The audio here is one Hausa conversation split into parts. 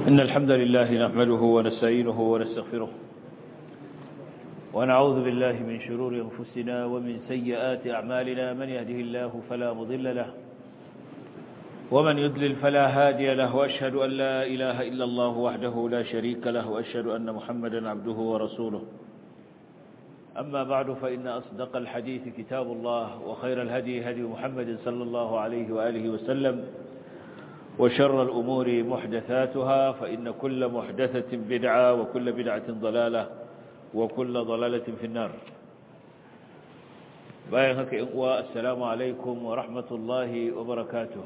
إن الحمد لله نحمده ونستعينه ونستغفره ونعوذ بالله من شرور أنفسنا ومن سيئات أعمالنا من يهده الله فلا مضل له ومن يضلل فلا هادي له وأشهد أن لا إله إلا الله وحده لا شريك له وأشهد أن محمدا عبده ورسوله أما بعد فإن أصدق الحديث كتاب الله وخير الهدي هدي محمد صلى الله عليه وآله وسلم وشر الأمور محدثاتها فإن كل محدثة بدعة وكل بدعة ضلالة وكل ضلالة في النار بايهك إقوى السلام عليكم ورحمة الله وبركاته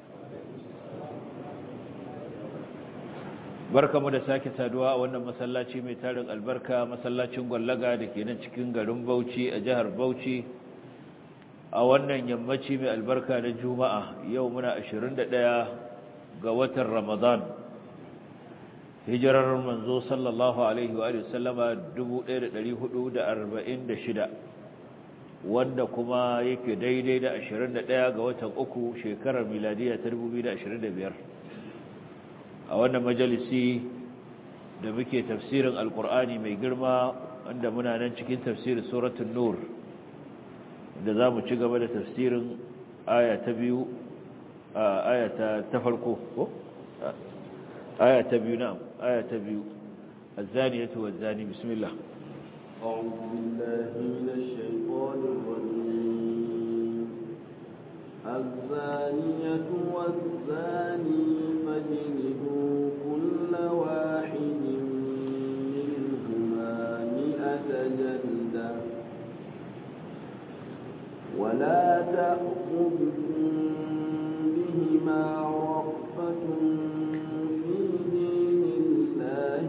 barka mu da sake saduwa a wannan masallaci mai tarin albarka masallacin gwallaga da ke nan cikin garin Bauchi a jihar Bauchi a wannan yammaci mai albarka na Juma'a yau muna 21 ga watan Ramadan hijirar manzo sallallahu alaihi wa sallama 1446 wanda kuma yake daidai da 21 ga watan uku shekarar miladiya ta 2025 a wannan majalisi da muke tafsirin alkur'ani mai girma wanda muna nan cikin tafsirin suratul nur da za mu ci gaba da tafsirin aya ta biyu aya ta farko ko aya ta biyu na'am aya ta biyu الزانية والزاني بسم الله أعوذ بالله من الشيطان الرجيم الزانية والزاني فاجلدوا كل واحد منهما مئة جلدة ولا تأخذكم بهما رأفة في دين الله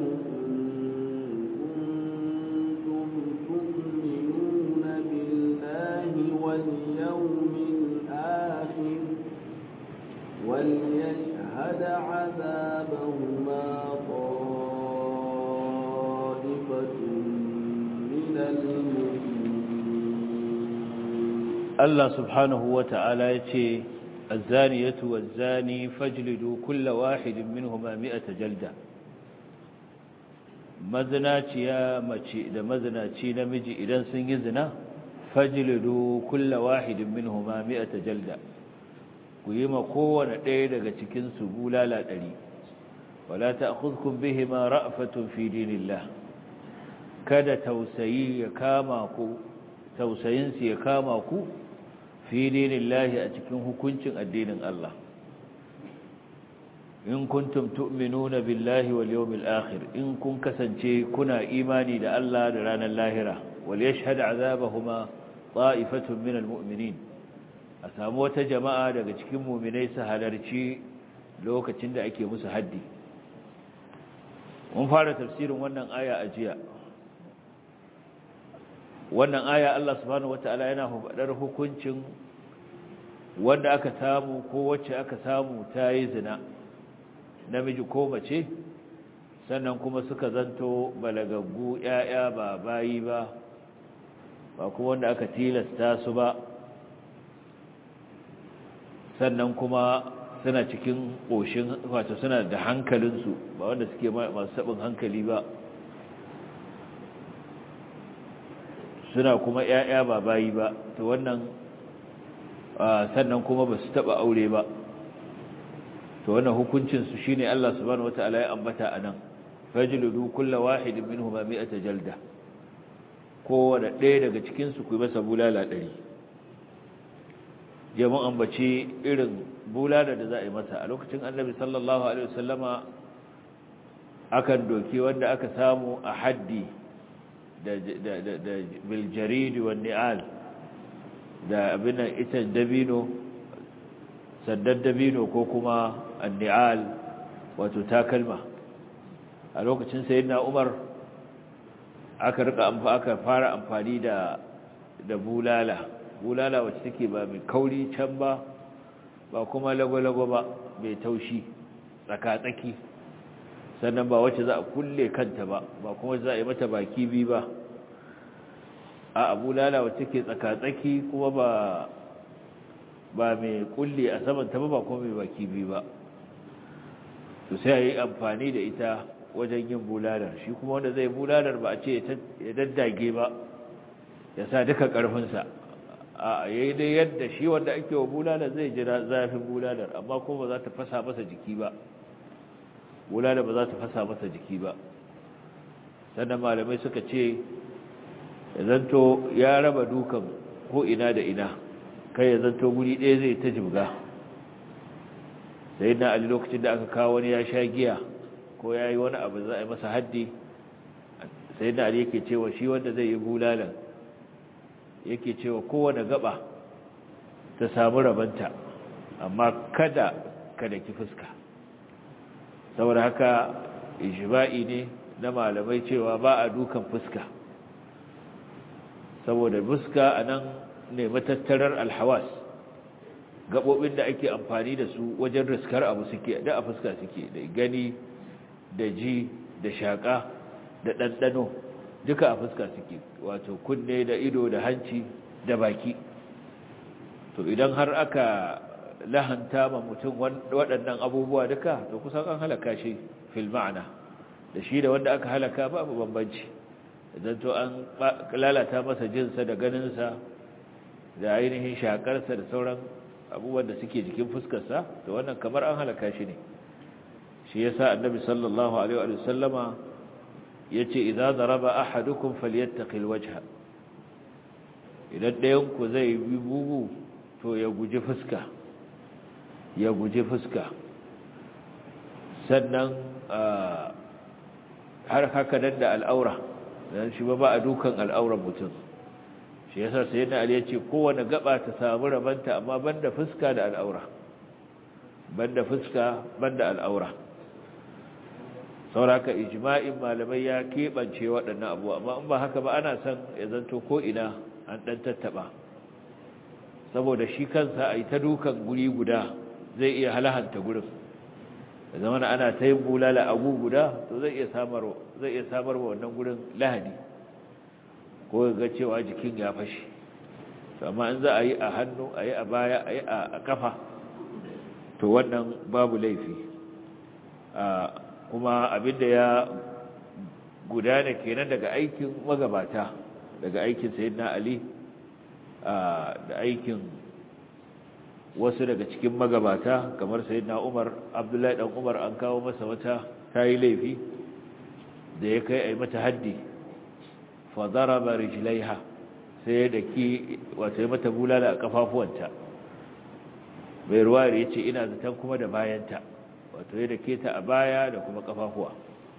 إن كنتم تؤمنون بالله واليوم الآخر وليشهد عذابهما طائفة من المؤمنين الله سبحانه وتعالى يتي الزانية والزاني فاجلدوا كل واحد منهما مئة جلدة mazinaciya mace da mazinaci namiji idan sun yi zina fajlidu kulla wahidin minhuma mi'ata jalda ku yi ma kowane ɗaya daga cikin su bulala ɗari wala ta'khudhukum bihima ra'fatun fi dinillah kada tausayi ya kama ku tausayin su ya kama ku fi dinillahi a cikin hukuncin addinin Allah in kuntum tu'minuna billahi wal yawmil akhir in kun kasance kuna imani da Allah da ranar lahira wal yashhad azabahuma ta'ifatun minal mu'minin a samu wata jama'a daga cikin mu'minai su halarci lokacin da ake musu haddi mun fara tafsirin wannan aya a jiya wannan aya Allah subhanahu wataala yana faɗar hukuncin wanda aka samu ko wacce aka samu ta yi zina namiji ko mace sannan kuma suka zanto balagaggu ‘ya'ya ba bayi ba ba kuma wanda aka tilasta su ba sannan kuma suna cikin ƙoshin wato suna da hankalinsu ba wanda suke masu saɓin hankali ba suna kuma ‘ya'ya ba bayi ba to wannan sannan kuma ba su taɓa aure ba to wannan hukuncinsu shi ne Allah subhanahu wata'ala ya ambata a nan fajludu kulla wahidin minhu ma mi'ata jalda kowane ɗaya daga cikinsu ku yi masa bulala ɗari je mun ambaci irin bulala da za a yi masa a lokacin annabi sallallahu alaihi wasallama akan doki wanda aka samu a haddi da da biljaridi wa ni'al da abin ita dabino sandan dabino ko kuma anni'al wato takalma a lokacin sayyidina Umar aka rika aka fara amfani da da bulala bulala wacce take ba mai kauri can ba ba kuma lagwalago ba mai taushi tsaka-tsaki sannan ba wacce za a kulle kanta ba ba kuma za a yi mata baki bi ba a bulala wacce take tsaka-tsaki kuma ba ba mai kulle a saman ta ba ba kuma mai baki biyu ba to sai a yi amfani da ita wajen yin bulalar shi kuma wanda zai bulalar ba a ce ya daddage ba ya sa duka ƙarfinsa a yayi dai yadda shi wanda ake wa bulalar zai jira zafin bulalar amma kuma ba za ta fasa masa jiki ba bulalar ba za ta fasa masa jiki ba sannan malamai suka ce ya zanto ya raba dukan ko ina da ina kai ya zanto guri ɗaya zai ta jibga sai na ali lokacin da aka kawo wani ya sha giya ko ya yi wani abu za a yi masa haddi sai na ali yake cewa shi wanda zai yi bulalan yake cewa kowane gaba ta samu rabanta amma kada kada ki fuska saboda haka ijma'i ne na malamai cewa ba a dukan fuska saboda fuska a nan ne matattarar alhawas gaɓoɓin da ake amfani da su wajen riskar abu suke da a fuska suke da gani da ji da shaƙa da ɗanɗano duka a fuska suke wato kunne da ido da hanci da baki to idan har aka lahanta ma mutum waɗannan abubuwa duka to kusan an halaka shi fil ma'ana da shi da wanda aka halaka babu bambanci idan to an lalata masa jinsa da ganinsa da ainihin shakarsa da sauran abubuwan da suke jikin fuskarsa to wannan kamar an halaka shi ne shi yasa annabi sallallahu alaihi wa sallama yace idza daraba ahadukum falyattaqil wajha idan ɗayan ku zai yi bugu to ya guji fuska ya guji fuska sannan har haka nan da al'aura dan shi ba ba a dukan al'auran mutum shi yasa sayyidina ali yace kowane gaba ta samu rabanta amma banda fuska da al'aura banda fuska banda al'aura sauraka ijma'in malamai ya keɓance waɗannan abu amma in ba haka ba ana son ya zanto ko ina an ɗan tattaɓa saboda shi kansa a yi ta dukan guri guda zai iya halahanta gurin da zama ana ta yin bulala agu guda to zai iya samar wa wannan gurin lahani ko ga cewa jikin ya fashe amma in za a yi a hannu a yi a baya a yi a kafa to wannan babu laifi kuma abinda ya gudana kenan daga aikin magabata daga aikin sayyidina ali da aikin wasu daga cikin magabata kamar sayyidina umar abdullahi dan umar an kawo masa wata tayi laifi da ya kai ai mata haddi fa daraba rijlaiha sai da ki wato ya mata bulala a kafafuwanta bai ruwa ya ce ina zaton kuma da bayanta wato ya dake ta a baya da kuma kafafuwa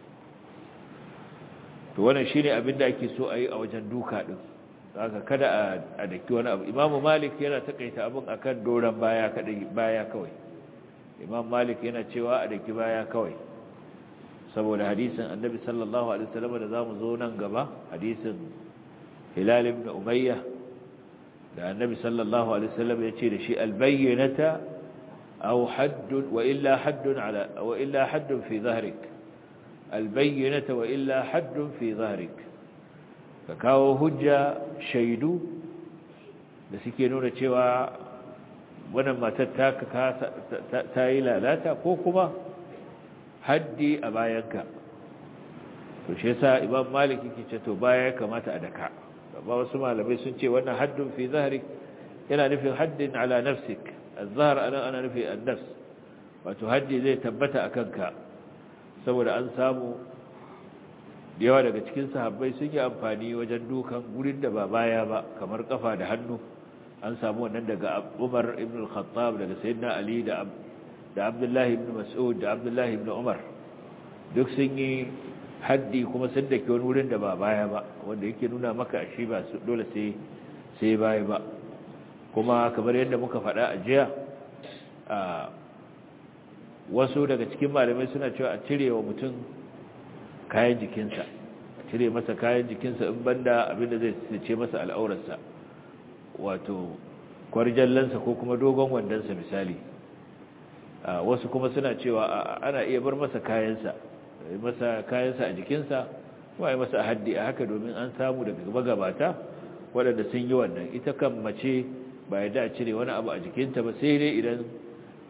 to wannan shine abin da ake so a yi a wajen duka din haka kada a daki wani abu imam malik yana takaita abin akan doran baya kadai baya kawai imam malik yana cewa a daki baya kawai saboda hadisin annabi sallallahu alaihi wasallam da zamu zo nan gaba hadisin hilal ibn umayya da annabi sallallahu alaihi wasallam ya ce da shi albayyinata aw hadd wa illa hadd ala wa illa hadd fi dhahrik albayyinata wa illa hadd fi dhahrik ka kawo hujja shaidu da suke nuna cewa wannan matar ta ta yi lalata ko kuma haddi a bayanka to shi yasa imam malik yake ce to baya ya kamata a daka amma wasu malamai sun ce wannan haddun fi zahrik yana nufin haddin ala nafsik az-zahr ana ana nufi an-nafs wato haddi zai tabbata akan ka saboda an samu da yawa daga cikin sahabbai sun yi amfani wajen dukan gurin da ba baya ba kamar kafa da hannu an samu wannan daga Umar ibn al-Khattab daga Sayyidina Ali da da Abdullah ibn Mas'ud da Abdullah ibn Umar duk sun yi haddi kuma sun dake wani wurin da ba baya ba wanda yake nuna maka shi ba su dole sai sai baya ba kuma kamar yadda muka faɗa a jiya a wasu daga cikin malamai suna cewa a cire wa mutum kayan jikinsa a cire masa kayan jikinsa in banda abinda zai ce masa al'aurarsa wato kwarjallansa ko kuma dogon wandonsa misali wasu kuma suna cewa ana iya bar masa kayansa masa kayansa a jikinsa kuma yi masa haddi a haka domin an samu daga magabata waɗanda sun yi wannan ita kan mace ba ya da cire wani abu a jikinta ba sai dai idan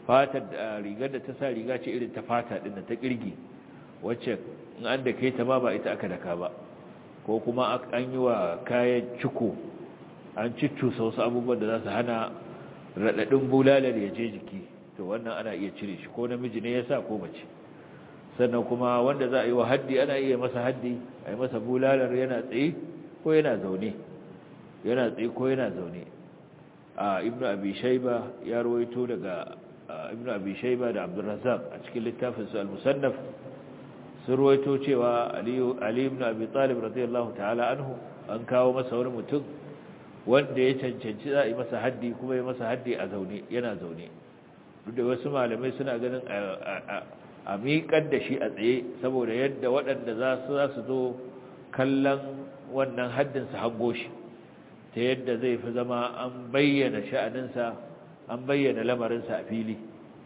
fatar da rigar da ta sa riga ce irin ta fata din ta kirgi wacce in an da kai ta ma ba ita aka daka ba ko kuma an yi wa kayan ciko an ciccusa wasu abubuwan da za su hana raɗaɗin bulalar ya je jiki to wannan ana iya cire shi ko namiji ne ya sa ko mace sannan kuma wanda za a yi wa haddi ana iya masa haddi a yi masa bulalar yana tsaye ko yana zaune yana tsaye ko yana zaune a ibnu abi shayba ya rawaito daga ibnu abi shayba da abdurrazzaq a cikin littafin su al-musannaf sun rawaito cewa ali ali ibn abi talib radiyallahu ta'ala anhu an kawo masa wani mutum wanda ya cancanci za a yi masa haddi kuma ya masa haddi a zaune yana zaune duk da wasu malamai suna ganin a miƙar da shi a tsaye saboda yadda waɗanda za su za su zo kallon wannan haddinsa hango shi ta yadda zai fi zama an bayyana sha'aninsa an bayyana lamarinsa a fili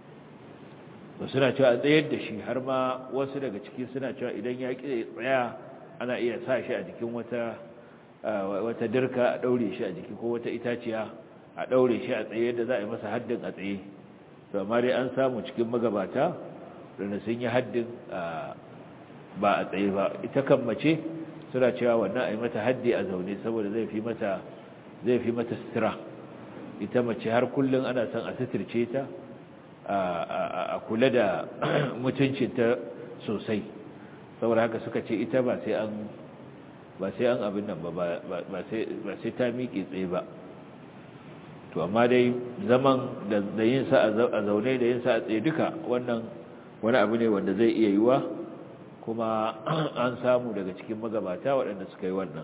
ba suna cewa a tsayar da shi har ma wasu daga ciki suna cewa idan ya ƙi tsaya ana iya sa shi a jikin wata wata dirka a ɗaure shi a jiki ko wata itaciya a ɗaure shi a tsaye yadda za a yi masa haddin a tsaye to amma dai an samu cikin magabata da sun yi haddin ba a tsaye ba ita kan mace suna cewa wannan a yi mata haddi a zaune saboda zai fi mata zai fi mata sutura ita mace har kullum ana son a suturce ta a kula da mutuncinta sosai saboda haka suka ce ita ba sai an ba sai an abin nan ba ba sai ta miƙe tsaye ba to amma dai zaman da yin sa a zaune da yin sa a tsaye duka wannan wani abu ne wanda zai iya yiwa kuma an samu daga cikin magabata waɗanda suka yi wannan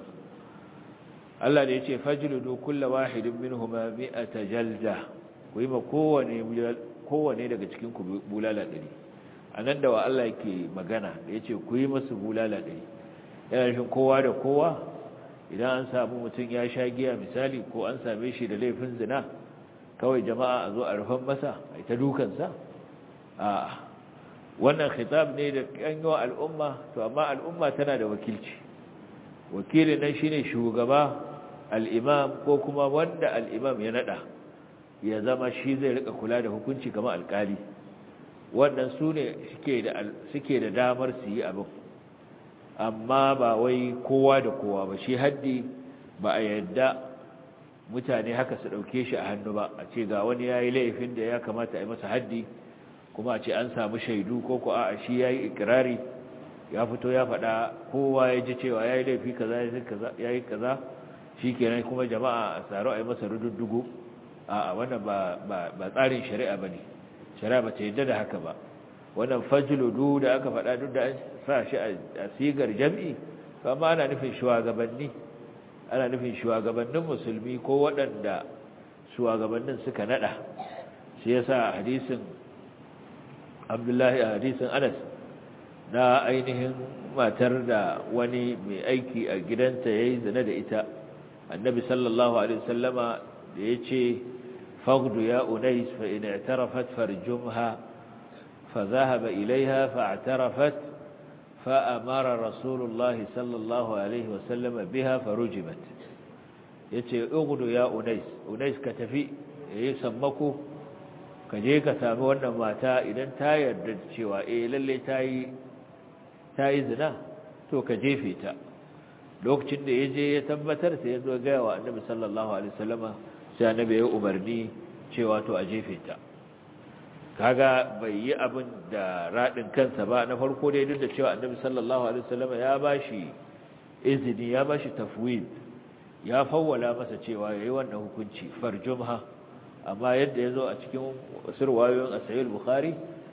Allah da ya ce fajludu kulla wahidin minhuma mi'ata jalda ku yi ma kowane kowane daga cikin ku bulala ɗari anan da wa Allah yake magana da ya ce ku yi masu bulala ɗari yana nufin kowa da kowa idan an samu mutum ya sha giya misali ko an same shi da laifin zina kawai jama'a a zo a rufan masa a ta dukansa a wannan khitab ne da kanyo al'umma to amma al'umma tana da wakilci wakilin nan shine shugaba al'imam ko kuma wanda al'imam ya nada ya zama shi zai rika kula da hukunci kamar alkali wannan su ne suke da damar su yi abin amma ba wai kowa da kowa ba shi haddi ba a yadda mutane haka su ɗauke shi a hannu ba a ce ga wani ya yi laifin da ya kamata a yi masa haddi kuma a ce an samu shaidu ko ko a shi ya yi ikirari ya fito ya faɗa kowa ya ji cewa ya yi laifi kaza ya yi kaza shi kenan kuma jama'a a tsaro a yi masa rududdugu a wannan ba tsarin shari'a ba ne shari'a ba ta yadda da haka ba wannan fajludu da aka faɗa duk da an sa shi a sigar jam'i amma ana nufin shugabanni ana nufin shugabannin musulmi ko waɗanda shugabannin suka nada shi yasa hadisin Abdullahi a hadisin Anas na ainihin matar da wani mai aiki a gidanta yayi zina da ita annabi sallallahu alaihi wasallama da yace faghdu ya unais fa in i'tarafat farjumha فذهب إليها فاعترفت فأمر رسول الله صلى الله عليه وسلم بها فرجمت yace ugudu ya unais unais ka tafi yayi sammako ka je ka sami wannan mata idan ta yarda cewa eh lalle tayi tayi zina to ka jefe ta lokacin da yaje ya tabbatar sai ya zo ga wa annabi sallallahu alaihi wasallama sai annabi ya umarni cewa to a jefe ta kaga bai yi abin da raɗin kansa ba na farko dai duk da cewa annabi sallallahu alaihi wasallam ya bashi izini ya bashi tafwid ya fawwala masa cewa yayi wannan hukunci farjumha amma yadda yazo a cikin sirwayoyin as-sahih al-bukhari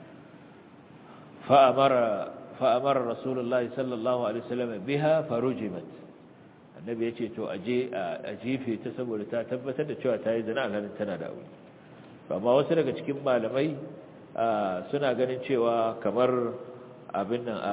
fa amara fa amara rasulullahi sallallahu alaihi wasallam biha farujimat annabi yace to aje a jefe ta saboda ta tabbatar da cewa ta yi zina a ganin tana da aure amma wasu daga cikin malamai suna ganin cewa kamar abin nan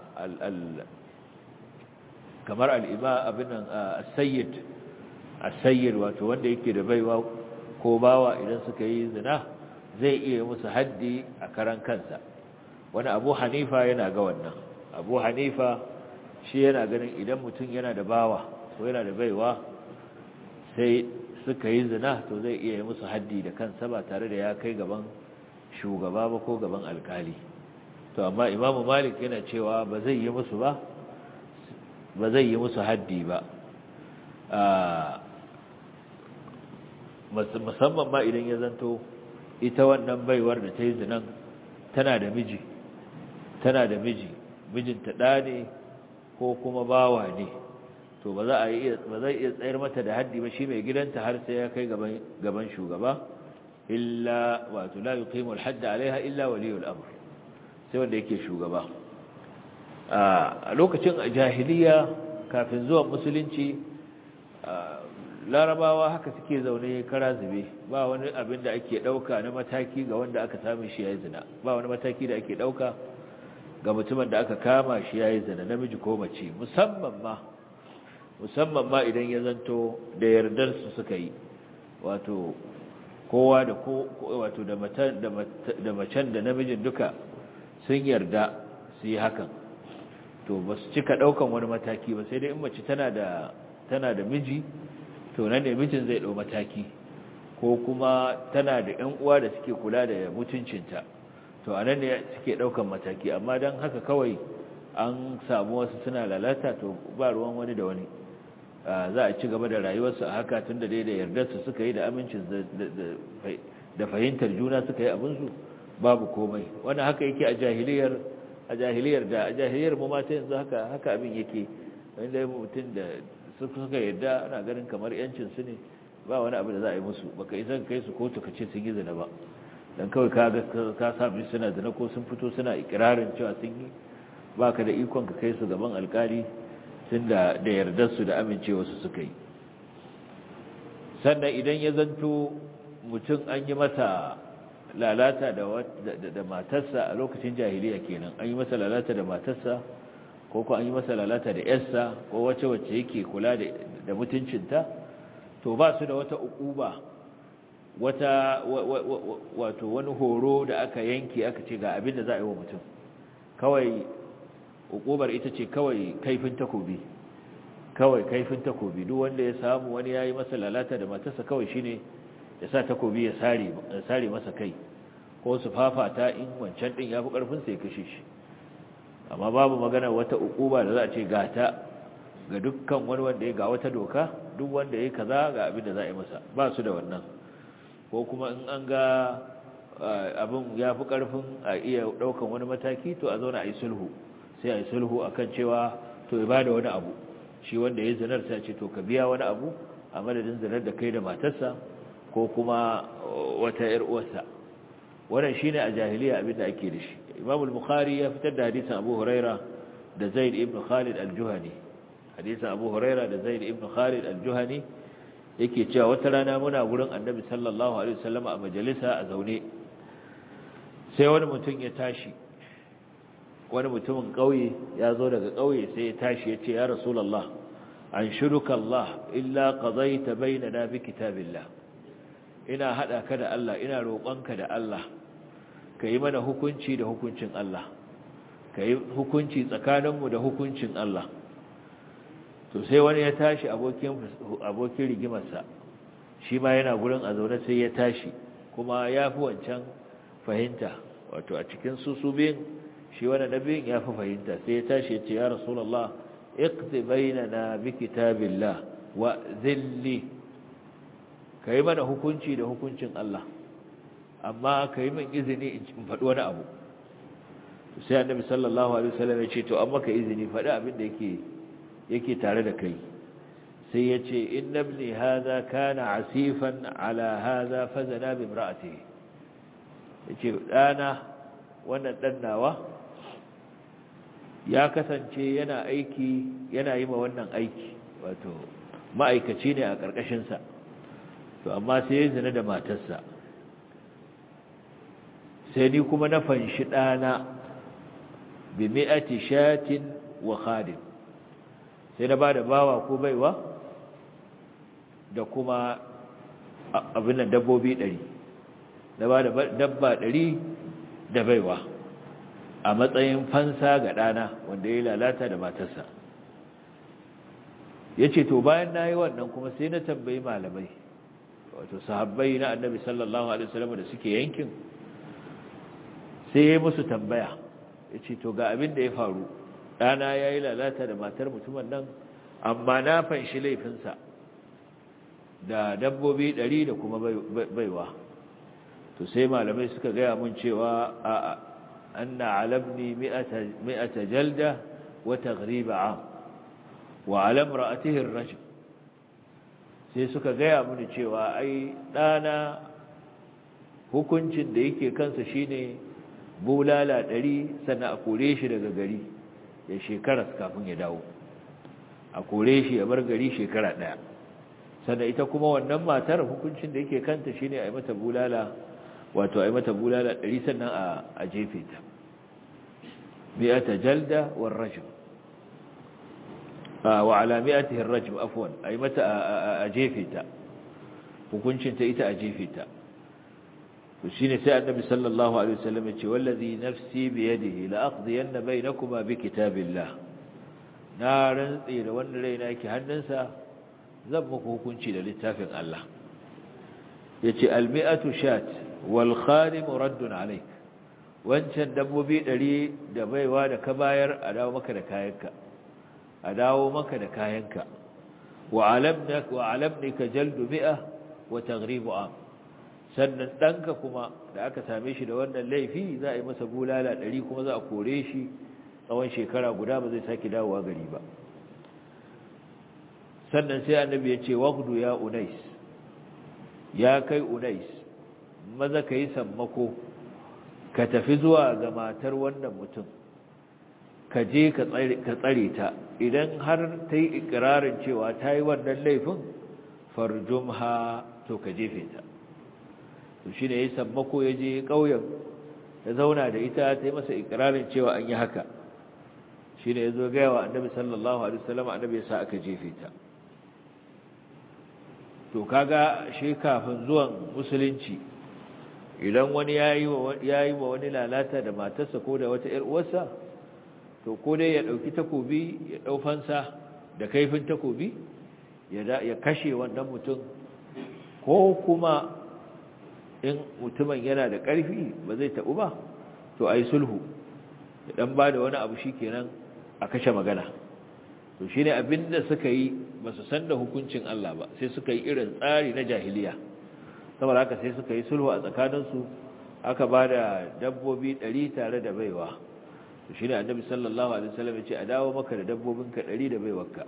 kamar al'ima abin nan as-sayyid as-sayyid wato wanda yake da baiwa ko bawa idan suka yi zina zai iya musu haddi a karan kansa wani abu hanifa yana ga wannan abu hanifa shi yana ganin idan mutum yana da bawa ko yana da baiwa sai suka yi zina to zai iya yi musu haddi da kansa ba tare da ya kai gaban shugaba ba ko gaban alkali to amma imamu malik yana cewa ba zai yi musu ba ba zai yi musu haddi ba musamman ma idan ya zanto ita wannan baiwar da ta yi zinan tana da miji tana da miji mijinta ɗa ne ko kuma bawa ne to ba za a iya ba zai iya tsayar mata da haddi ba shi mai gidanta har sai ya kai gaban gaban shugaba illa wato la yuqimu al-hadd alaiha illa waliyul amr sai wanda yake shugaba a lokacin jahiliya kafin zuwan musulunci larabawa haka suke zaune kara zube ba wani abin da ake dauka na mataki ga wanda aka samu shi yayi zina ba wani mataki da ake dauka ga mutumin da aka kama shi yayi zina namiji ko mace musamman ma musamman ma idan ya zanto da yardar su suka yi wato kowa da ko wato da matan da macen da namijin duka sun yarda su yi hakan to ba su cika daukan wani mataki ba sai dai in mace tana da tana da miji to nan ne mijin zai dau mataki ko kuma tana da ƴan uwa da suke kula da mutuncinta to anan ne suke daukan mataki amma dan haka kawai an samu wasu suna lalata to ba ruwan wani da wani za a ci gaba da rayuwarsu a haka tunda dai da yardarsu suka yi da amincin da fahimtar juna suka yi abinsu babu komai wannan haka yake a jahiliyar a jahiliyar da a jahiliyar mu mata yanzu haka haka abin yake wanda mutum da suka yarda ana ganin kamar yancin su ne ba wani abu da za a yi musu baka isa kai su kotu ka ce sun yi zina ba dan kawai ka ga ka sami suna zina ko sun fito suna ikirarin cewa sun yi baka da ikon ka kai su gaban alkali tun da da yardar su da amincewa su suka yi sannan idan ya zanto mutum an yi masa lalata da matarsa a lokacin jahiliya kenan an yi masa lalata da matarsa ko ko an yi masa lalata da yarsa ko wace wacce yake kula da mutuncinta to ba su da wata ukuba wata wato wani horo da aka yanke aka ce ga abin da za a yi wa mutum kawai ukubar ita ce kawai kaifin takobi kawai kaifin takobi duk wanda ya samu wani yayi masa lalata da matarsa kawai shine ya sa takobi ya sare ya sare masa kai ko su fafata in wancan din yafi karfin sa ya kashe shi amma babu magana wata ukuba da za a ce gata ga dukkan wani wanda ya ga wata doka duk wanda ya kaza ga abin da za a yi masa ba su da wannan ko kuma in an ga abin ya fi karfin a iya daukan wani mataki to a zauna a yi sulhu sai a yi sulhu akan cewa to ya bada wani abu shi wanda ya zinar sai ce to ka biya wani abu a madadin zinar da kai da matarsa ko kuma wata ‘yar uwarsa wannan shi ne a jahiliya abin da ake da shi imam al-bukhari ya fitar da hadisan abu huraira da zaid ibn khalid al-juhani hadisan abu huraira da zaid ibn khalid al-juhani yake cewa wata rana muna gurin annabi sallallahu alaihi wasallam a majalisa a zaune sai wani mutum ya tashi wani mutumin ƙauye ya zo daga ƙauye sai ya tashi ya ce ya rasulallah an shiruka Allah illa qadaita bainana bi kitabillah ina hada ka da Allah ina roƙonka da Allah kai mana hukunci da hukuncin Allah kai hukunci tsakaninmu da hukuncin Allah to sai wani ya tashi abokin abokin rigimarsa shi ma yana gurin a zaune sai ya tashi kuma ya fi wancan fahimta wato a cikin su su biyun shi wani nabiyin ya fi fahimta sai ya tashi ya ce ya rasulallah iqti bainana bi kitabillah wa zilli kai mana hukunci da hukuncin Allah amma kai min izini in faɗi wani abu sai annabi sallallahu alaihi wasallam ya ce to amma ka izini faɗi abin da yake yake tare da kai sai ya ce inna ibni hadha kana asifan ala hadha fazana bi imra'atihi yace dana wannan dan nawa ya kasance yana aiki yana yi ma wannan aiki wato ma'aikaci ne a ƙarƙashinsa to amma sai ya zina da matarsa sai ni kuma na fanshi ɗana bi mi'ati shatin wa khadim sai na ba da bawa ko baiwa da kuma abin da dabbobi ɗari na ba da dabba ɗari da baiwa a matsayin fansa ga ɗana wanda ya lalata da matarsa ya ce to bayan na yi wannan kuma sai na tambayi malamai wato sahabbai na annabi sallallahu alaihi wasallam da suke yankin sai ya musu tambaya ya ce to ga abin da ya faru ɗana ya yi lalata da matar mutumin nan amma na fanshi laifinsa da dabbobi ɗari da kuma baiwa to sai malamai suka gaya mun cewa a anna alabni mi'ata jalda wa taghriba am wa alam ra'atihi ar-rajm sai suka gaya mini cewa ai ɗana hukuncin da yake kansa shine bulala ɗari sannan a kore shi daga gari ya shekara kafin ya dawo a kore shi ya bar gari shekara ɗaya sannan ita kuma wannan matar hukuncin da yake kanta shine a yi mata bulala wato a yi mata bulala ɗari sannan a jefe ta mi'ata jalda war rajm wa ala mi'atihi ar-rajm afwan a yi mata a jefe ta hukuncin ta ita a jefe ta to shine sai annabi sallallahu alaihi wasallam ya ce wallazi nafsi bi yadihi la aqdiyanna bainakuma bi kitabillah na rantsi da wanda raina yake hannunsa zan muku hukunci da littafin Allah yace almi'atu shat wal khadim raddun alayk wancan dabbobi 100 da baiwa da ka bayar a dawo maka da kayanka a dawo maka da kayanka wa alamnak wa alamnika jaldu mi'a wa taghribu am sannan danka kuma da aka same shi da wannan laifi za a yi masa bulala 100 kuma za a kore shi tsawon shekara guda ba zai sake dawowa gari ba sannan sai annabi ya ce waqdu ya unais ya kai unais maza kai sammako ka tafi zuwa ga matar wannan mutum ka je ka tsare ta idan har ta yi ikirarin cewa ta yi wannan laifin farjumha to ka jefe ta to shi ne ya sammako ya je ƙauyen ya zauna da ita ta yi masa ikirarin cewa an yi haka shi ne ya zo gaya wa annabi sallallahu alaihi wasallam annabi ya sa aka jefe ta to kaga shi kafin zuwan musulunci idan wani ya yi wa wani lalata da matarsa ko da wata ‘yar uwarsa to ko dai ya ɗauki takobi ya ɗaufansa da kaifin takobi ya kashe wannan mutum ko kuma in mutumin yana da ƙarfi ba zai taɓu ba to a yi sulhu ya ɗan ba da wani abu shi kenan a kashe magana to shi ne abinda suka yi ba su san da hukuncin Allah ba sai suka yi irin tsari na jahiliya saboda haka sai suka yi sulhu a tsakaninsu aka ba da dabbobi ɗari tare da baiwa to shi ne annabi sallallahu alaihi wasallam ya ce a dawo maka da dabbobinka ɗari da baiwarka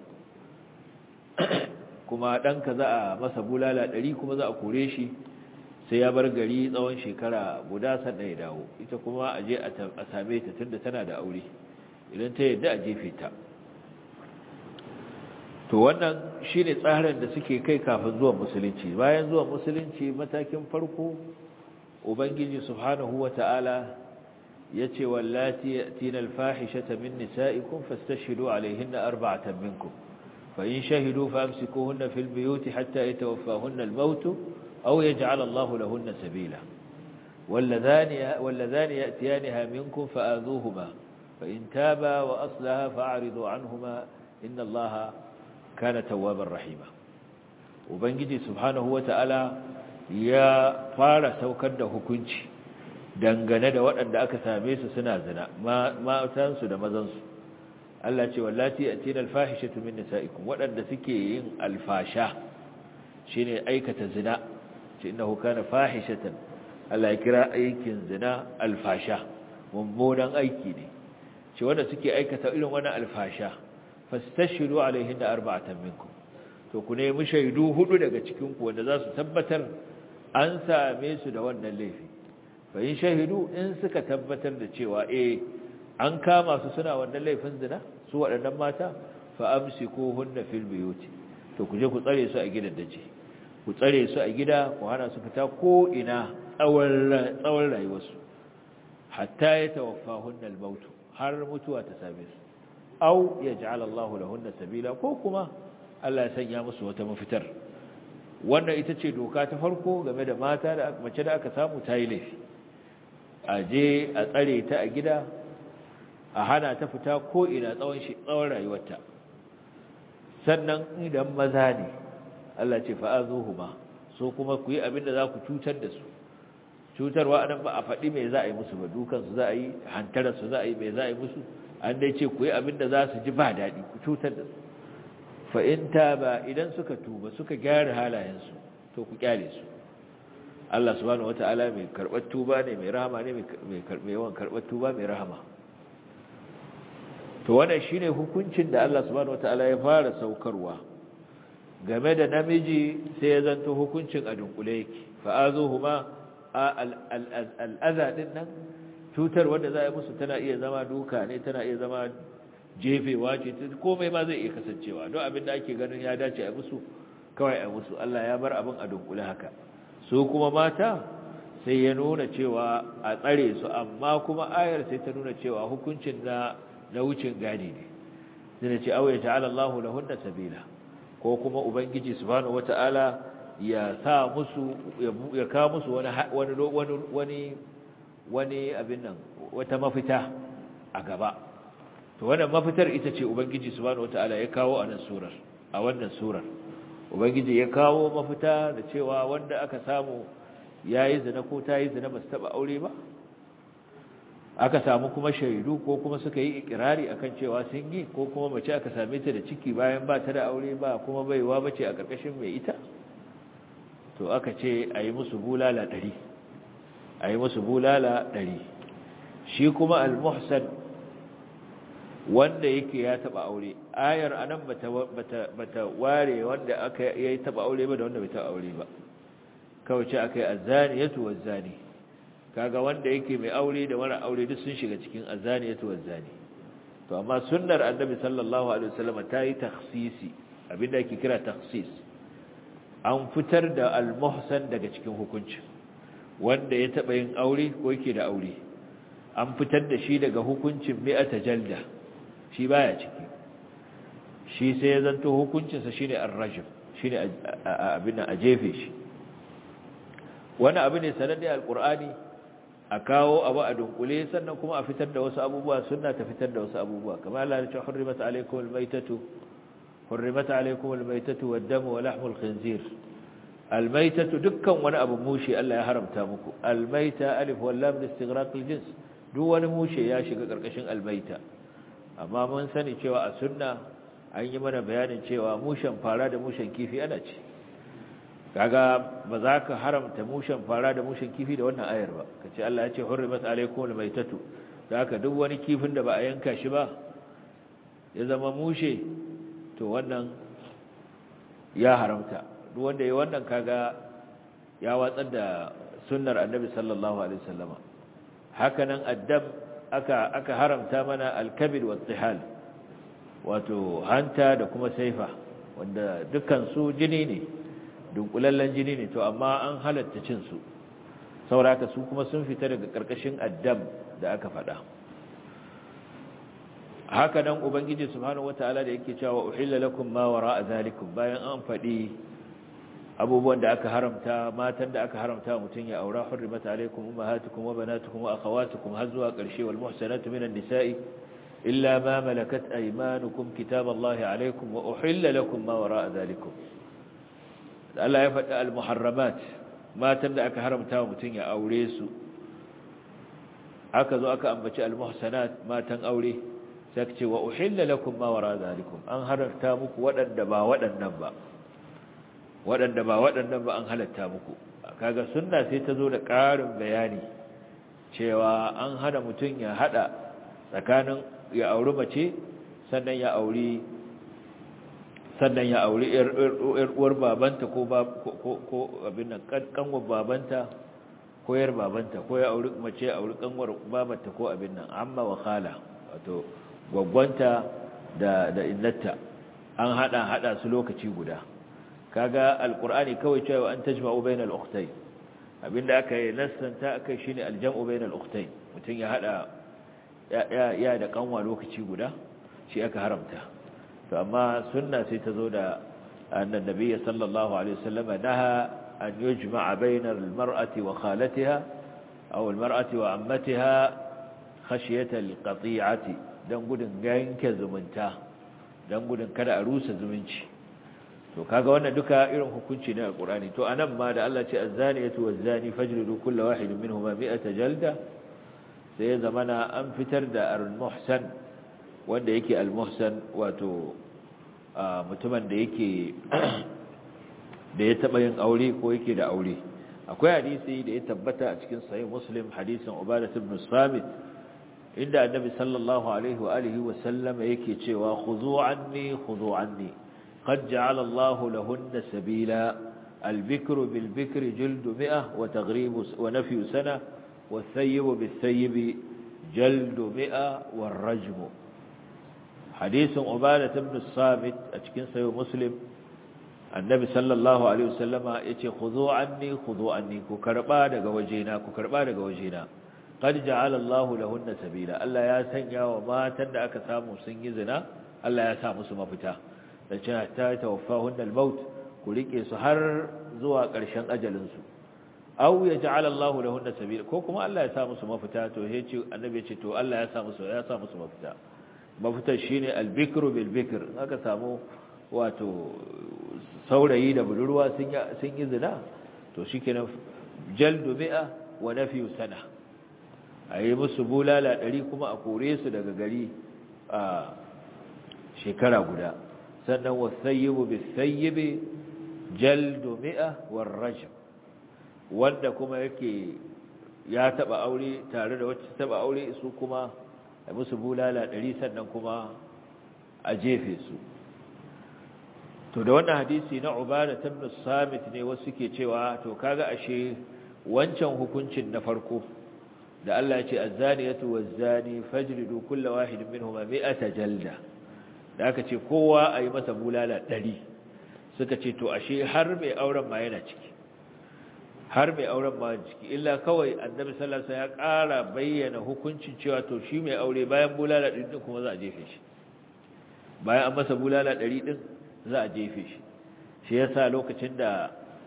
kuma ɗanka za a masa bulala ɗari kuma za a kore shi sai ya bar gari tsawon shekara guda sannan ya dawo ita kuma a je a same ta tunda tana da aure idan ta yadda a jefe ta to wannan shine tsarin da suke kai kafin zuwan musulunci bayan zuwan musulunci matakin farko ubangiji subhanahu wata'ala yace wallati yatina alfahishata min nisaikum fastashhidu alaihinna arba'atan minkum fa in shahidu famsikuhunna fil buyuti hatta yatawaffahunna al-maut aw yaj'al Allahu lahunna sabila واللذان واللذان يأتيانها منكم فآذوهما فإن تابا وأصلها فأعرضوا عنهما إن الله كان توابا رحيما وبنجي سبحانه وتعالى يا fara saukar da hukunci dangane da waɗanda aka same su suna zina matansu da mazansu Allah ce wallati atina alfahishatu min nisaikum waɗanda suke yin alfasha shine aikata zina ce innahu kana fahishatan Allah ya kira aikin zina alfasha mummunan aiki ne ce wanda suke aikata irin wannan alfasha fastashhidu alaihinna arba'atan minkum to ku nemi shaidu hudu daga cikin ku wanda za su tabbatar an same su da wannan laifi fa in shahidu in suka tabbatar da cewa eh an kama su suna wannan laifin zina su waɗannan mata fa amsikuhunna fil buyuti to ku je ku tsare su a gidan dace ku tsare su a gida ku hana su fita ko ina tsawon tsawon rayuwarsu hatta yatawaffahunna al-maut har mutuwa ta same su aw yaj'al Allahu lahunna sabila ko kuma Allah ya sanya musu wata mafitar wannan ita ce doka ta farko game da mata da mace da aka samu ta yi laifi a je a tsare ta a gida a hana ta fita ko ina tsawon tsawon rayuwarta sannan idan maza ne Allah ce fa'azuhuma so kuma ku yi abin da za ku cutar da su cutarwa anan ba a faɗi me za a yi musu ba dukan su za a yi hantarar su za a yi me za a yi musu an dai ce ku yi abin da za su ji ba daɗi ku cutar da su fa in ba idan suka tuba suka gyara halayensu to ku kyale su Allah subhanahu wata'ala mai karɓar tuba ne mai rahama ne mai yawan karɓar tuba mai rahama to wannan shine hukuncin da Allah subhanahu wata'ala ya fara saukarwa game da namiji sai ya zanto hukuncin a dunkule yake fa'azuhuma al'aza din nan cutar wanda za a yi musu tana iya zama duka ne tana iya zama jefewa ce komai ma zai iya kasancewa don abin da ake ganin ya dace a musu kawai a musu Allah ya bar abin a dunkule haka su kuma mata sai ya nuna cewa a tsare su amma kuma ayar sai ta nuna cewa hukuncin na na wucin gadi ne zai ce auya ta'ala Allahu lahunna sabila ko kuma ubangiji subhanahu wata'ala ya sa musu ya ka musu wani wani wani wani abin nan wata mafita a gaba to wannan mafitar ita ce ubangiji subhanahu wata'ala ya kawo a nan surar a wannan surar ubangiji ya kawo mafita da cewa wanda aka samu yayi zina ko ta yi zina ba su taba aure ba aka samu kuma shaidu ko kuma suka yi ikirari akan cewa sun yi ko kuma mace aka same ta da ciki bayan ba ta da aure ba kuma baiwa bace a karkashin mai ita to aka ce a yi musu bulala ɗari a yi musu bulala ɗari shi kuma al-muhsan wanda yake ya taba aure ayar anan bata bata bata ware wanda aka yayi taba aure ba da wanda bai taba aure ba kawai ce akai azaniyatu wazani kaga wanda yake mai aure da mara aure duk sun shiga cikin azaniyatu wazani to amma sunnar annabi sallallahu alaihi wasallam ta yi takhsisi abinda yake kira takhsis an fitar da al-muhsan daga cikin hukunci wanda ya taba yin aure ko yake da aure an fitar da shi daga hukuncin mi'ata jalda shi baya ciki shi sai ya zanto hukuncinsa shine ar-rajm shine abin a jefe shi wani abu ne sananne alqur'ani a kawo abu a dunkule sannan kuma a fitar da wasu abubuwa sunna ta fitar da wasu abubuwa kamar Allah ya ce hurrimat alaykum al-maytatu hurrimat alaykum al-maytatu wad-damu wa lahmul khinzir al-maytatu dukkan wani abu mushi Allah ya haramta muku al-mayta alif wal lam listighraq al-jins duk wani mushe ya shiga karkashin al-mayta amma mun sani cewa a sunna an yi mana bayanin cewa mushen fara da mushen kifi ana ce kaga ba za ka haramta mushen fara da mushen kifi da wannan ayar ba ka ce Allah ya ce hurrimat alaikum almaytatu da haka duk wani kifin da ba a yanka shi ba ya zama mushe to wannan ya haramta duk wanda ya wannan kaga ya watsar da sunnar annabi sallallahu alaihi wasallama haka nan addam aka aka haramta mana alkabir wa tihal wato hanta da kuma saifa wanda dukkan su jini ne dunkulallen jini ne to amma an halatta cin su sauraka su kuma sun fita daga karkashin addam da aka faɗa haka nan ubangiji subhanahu wataala da yake cewa uhilla lakum ma wara'a zalikum bayan an faɗi abubuwan da aka haramta matan da aka haramta mutun ya aura hurrimat alaykum ummahatukum wa banatukum wa akhawatukum har zuwa ƙarshe wal muhsanatu minan nisa'i illa ma malakat aymanukum kitaballahi alaykum wa uhilla lakum ma wara'a zalikum Allah ya faɗi al muharramat matan da aka haramta mutun ya aure su aka zo aka ambaci al muhsanat matan aure sai ce wa uhilla lakum ma wara'a zalikum an haramta muku waɗanda ba waɗannan ba waɗanda ba waɗannan ba an halatta muku kaga sunna sai ta zo da ƙarin bayani cewa an hana mutum ya haɗa tsakanin ya auri mace sannan ya auri sannan ya auri ƴar uwar babanta ko ko abin nan kanwar babanta ko yar babanta ko ya auri mace ya auri kanwar babanta ko abin nan amma wa khala wato gwaggwanta da da innata an hada hada su lokaci guda kaga alqur'ani kawai cewa an tajma'u bainal ukhtayn abinda aka yi nassanta akai shine aljam'u bainal ukhtayn mutun ya hada ya ya da kanwa lokaci guda shi aka haramta to amma sunna sai ta zo da annan nabiyyi sallallahu alaihi wasallam naha an yujma'a bainal mar'ati wa khalatiha aw al mar'ati wa ammatiha khashyata al qati'ati dan gudun yanke zumunta dan gudun kada a rusa zumunci to kaga wannan duka irin hukunci ne a Qur'ani to anan ma da Allah ce az-zaniyatu waz-zani fajlidu kulla wahidin minhuma mi'ata jalda sai ya zamana an fitar da al-muhsan wanda yake al-muhsan wato mutumin da yake da ya taba yin aure ko yake da aure akwai hadisi da ya tabbata a cikin sahih muslim hadisin ubadah ibn samit inda annabi sallallahu alaihi wa alihi wa sallam yake cewa khudhu anni khudhu anni qad ja'ala Allah lahunna sabila al-bikru bil-bikri jildu mi'ah wa taghribu wa nafyu sana والثيب بالثيب جلد مئة والرجم حديث عبادة بن الصامت أتكين سيو مسلم النبي صلى الله عليه وسلم يتي خذوا عني خذوا عني كربا دغ وجينا كربا دغ وجينا قد جعل الله لهن سبيلا الله يا سنيا وما تند aka samu sun yi zina Allah ya sa musu mafita da cewa ta tawaffahun al-maut ku rike su har zuwa ƙarshen ajalin su aw yaj'al Allahu lahunna sabila ko kuma Allah ya sa musu mafita to yace annabi ya ce to Allah ya sa musu ya sa musu mafita mafita shine al-bikru bil bikr aka samu wato saurayi da budurwa sun sun yi zina to shikenan jaldu mi'a wa nafyu sana ayi musu bulala 100 kuma a kore su daga gari a shekara guda sannan wasayyibu bisayyibi jaldu mi'a war rajm wanda kuma yake ya taba aure tare da wacce taba aure su kuma a musu bulala ɗari sannan kuma a jefe su to da wannan hadisi na ubada ibn samit ne wasu suke cewa to kaga ashe wancan hukuncin na farko da Allah ya ce az-zaniyatu waz-zani fajlidu kulla wahidin minhuma mi'ata jalda da aka ce kowa ayi masa bulala ɗari suka ce to ashe har mai auren ma yana ciki har mai auren ma ciki illa kawai annabi sallallahu alaihi wasallam ya ƙara bayyana hukuncin cewa to shi mai aure bayan bulala 100 din kuma za a jefe shi bayan an masa bulala 100 din za a jefe shi shi yasa lokacin da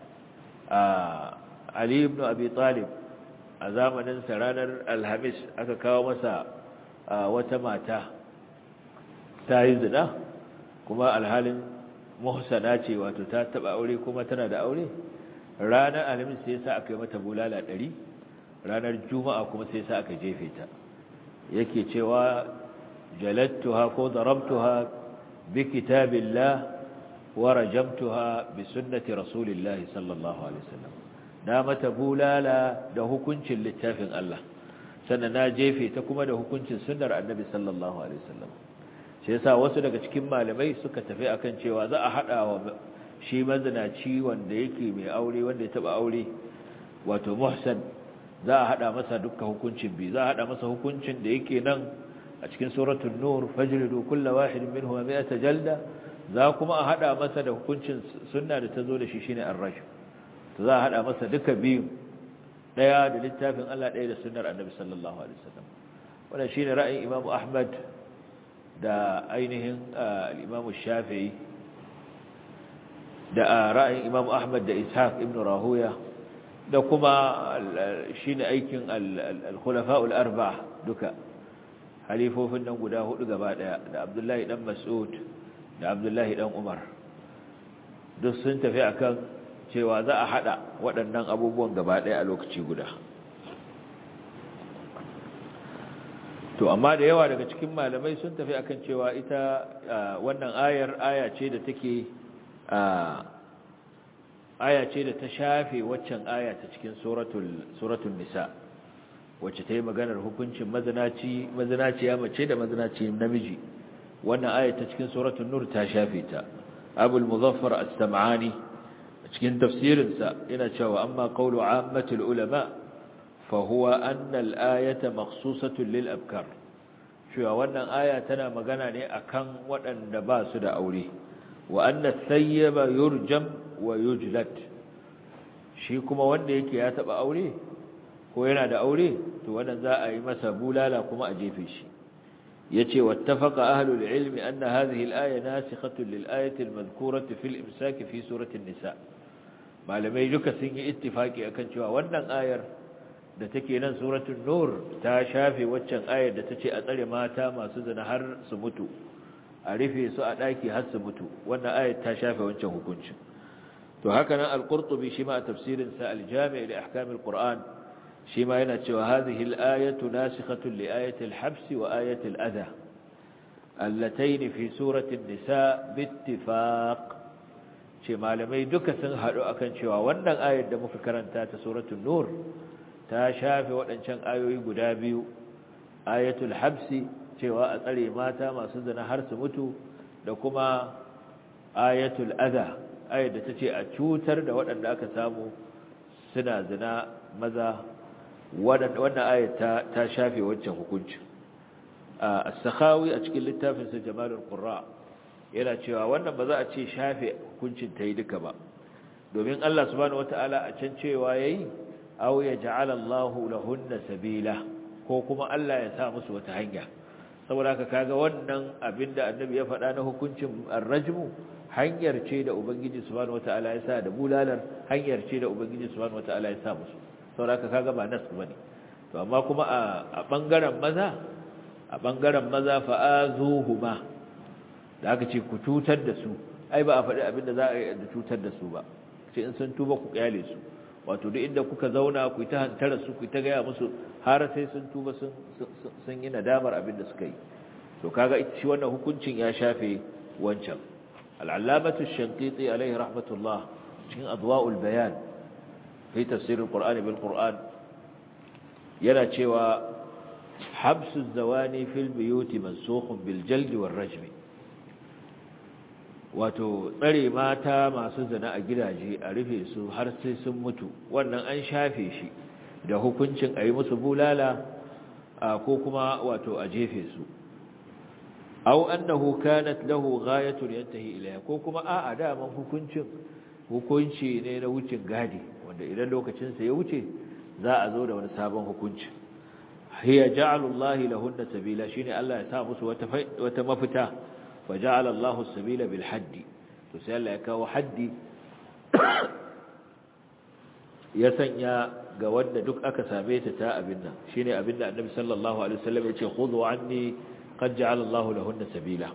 Ali ibn Abi Talib a zamanin sa ranar Alhamis aka kawo masa wata mata ta yi zina kuma alhalin muhsana ce wato ta taba aure kuma tana da aure ranar alhamis sai sa aka yi mata bulala ɗari ranar juma'a kuma sai sa aka jefe ta yake cewa jalattuha ko darabtuha bi kitabillah wa rajamtuha bi sunnati rasulillahi sallallahu alaihi wasallam na mata bulala da hukuncin littafin Allah sannan na jefe ta kuma da hukuncin sunnar annabi sallallahu alaihi wasallam shi yasa wasu daga cikin malamai suka tafi akan cewa za a hada wa shi mazinaci wanda yake mai aure wanda ya taba aure wato muhsan za a hada masa dukkan hukuncin bi za a hada masa hukuncin da yake nan a cikin suratul nur fajridu kullu wahidin minhum mi'ata jalda za kuma a hada masa da hukuncin sunna da tazo da shi shine ar-rajm to za a hada masa duka biyu daya da littafin Allah daya da sunnar annabi sallallahu alaihi wasallam wannan shine ra'ayin Imam Ahmad da ainihin al-Imam Shafi'i da ra'ayin Imam Ahmad da Ishaq ibn Rahuya da kuma shine aikin al-khulafa'ul arba'a duka halifofin nan guda hudu gaba daya da Abdullahi dan Mas'ud da Abdullahi dan Umar duk sun tafi akan cewa za a hada waɗannan abubuwan gaba daya a lokaci guda to amma da yawa daga cikin malamai sun tafi akan cewa ita wannan ayar aya ce da take aya ce da ta shafe waccan aya ta cikin suratul nisa wacce ta yi maganar hukuncin mazinaci mazinaciya mace da mazinaci namiji wannan aya ta cikin suratul nur ta shafe ta abul muzaffar as-sam'ani cikin tafsirinsa yana cewa amma qawlu ammatul ulama fa huwa anna al-ayata makhsusatun lil abkar cewa wannan aya tana magana ne akan waɗanda ba su da aure wa anna sayyaba yurjam wa yujlat shi kuma wanda yake ya taba aure ko yana da aure to wannan za a yi masa bulala kuma a jefe shi yace wattafaqa ahlul ilmi anna hadhihi al-aya nasikhatun lil ayati al-madhkurati fil imsak fi surati an-nisa malamai duka sun yi ittifaki akan cewa wannan ayar da take nan suratul nur ta shafe waccan ayar da tace a tsare mata masu zina har su mutu a rufe su a daki har su mutu wannan ayat ta shafe wancan hukuncin to haka nan al-qurtubi shi ma a tafsirin sa al-jami' li ahkam al-qur'an shi ma yana cewa hadhihi al-ayatu nasikhatun li ayati al-habs wa ayati al-adha allatayn fi surati an-nisa bittifaq ce malamai duka sun haɗu akan cewa wannan ayar da muka karanta ta suratul nur ta shafe waɗancan ayoyi guda biyu ayatul habsi cewa a tsare mata masu zina har su mutu da kuma ayatul adha ayar da ta ce a cutar da waɗanda aka samu suna zina maza wannan ayar ta, ta shafe wancan hukuncin a sakhawi a cikin littafinsa jamalul qurra yana cewa wannan ba za a ce shafe hukuncin ta yi duka ba domin Allah subhanahu wataala a can cewa yayi aw yaj'ala Allahu lahunna sabila ko kuma Allah ya sa musu wata hanya saboda haka kaga wannan abinda annabi ya faɗa na hukuncin ar-rajmu hanyar ce da ubangiji subhanahu wataala ya sa da bulalar hanyar ce da ubangiji subhanahu wataala ya sa musu saboda haka kaga ba nas bane to amma kuma a bangaren maza a bangaren maza fa'azuhuma da aka ce ku cutar da su ai ba a faɗi abinda za a yi da cutar da su ba ce in sun tuba ku kyale su wato duk inda kuka zauna ku ta hantara su ku ta gaya musu har sai sun tuba sun yi nadamar abinda suka yi to kaga shi wannan hukuncin ya shafe wancan al'allamatu shanqiti alaihi rahmatullah cikin adwa'ul bayan fi tafsir al-qur'ani bil qur'an yana cewa habsu zawani fil buyuti mansukhun bil jaldi war rajmi wato tsare mata masu zina a gidaje a rufe su har sai sun mutu wannan an shafe shi da hukuncin a yi musu bulala ko kuma wato a jefe su au annahu kanat lahu ghayatun yantahi ilayha ko kuma a'a daman hukuncin hukunci ne na wucin gadi wanda idan lokacin sa ya wuce za a zo da wani sabon hukunci hiya ja'alullahi lahunna sabila shine Allah ya sa musu wata wata mafita فجعل الله السبيل بالحد تسأل لك حدي ya sanya ga wanda duk aka same ta ta abinda shine abinda annabi sallallahu alaihi wasallam ya ce khudhu anni qad ja'ala Allahu lahunna sabila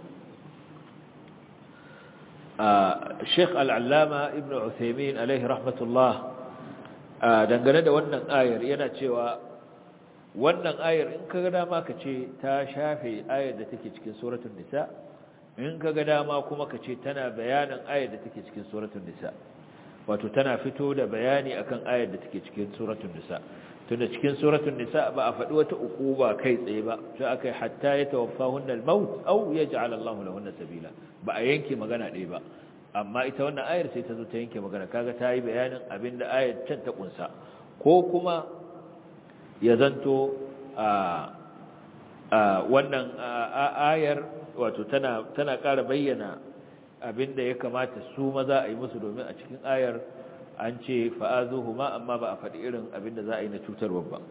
Sheikh Al-Allama Ibn Uthaymeen alaihi rahmatullah dangane da wannan ayar yana cewa wannan ayar in ka ga dama ka ce ta shafe ayar da take cikin suratul nisa in ka ga dama kuma ka ce tana bayanin ayar da take cikin suratul nisa wato tana fito da bayani akan ayar da take cikin suratul nisa tunda cikin suratul nisa ba a faɗi wata ukuba kai tsaye ba sai akai hatta ya tawaffahunna al-maut aw yaj'al Allahu lahunna sabila ba a yanke magana ɗaya ba amma ita wannan ayar sai ta zo ta yanke magana kaga ta yi bayanin abinda ayar can ta kunsa ko kuma ya zanto a wannan ayar wato tana tana ƙara bayyana abinda ya kamata su maza a yi musu domin a cikin ayar an ce fa'azuhuma amma ba a faɗi irin abinda za a yi na cutarwa ba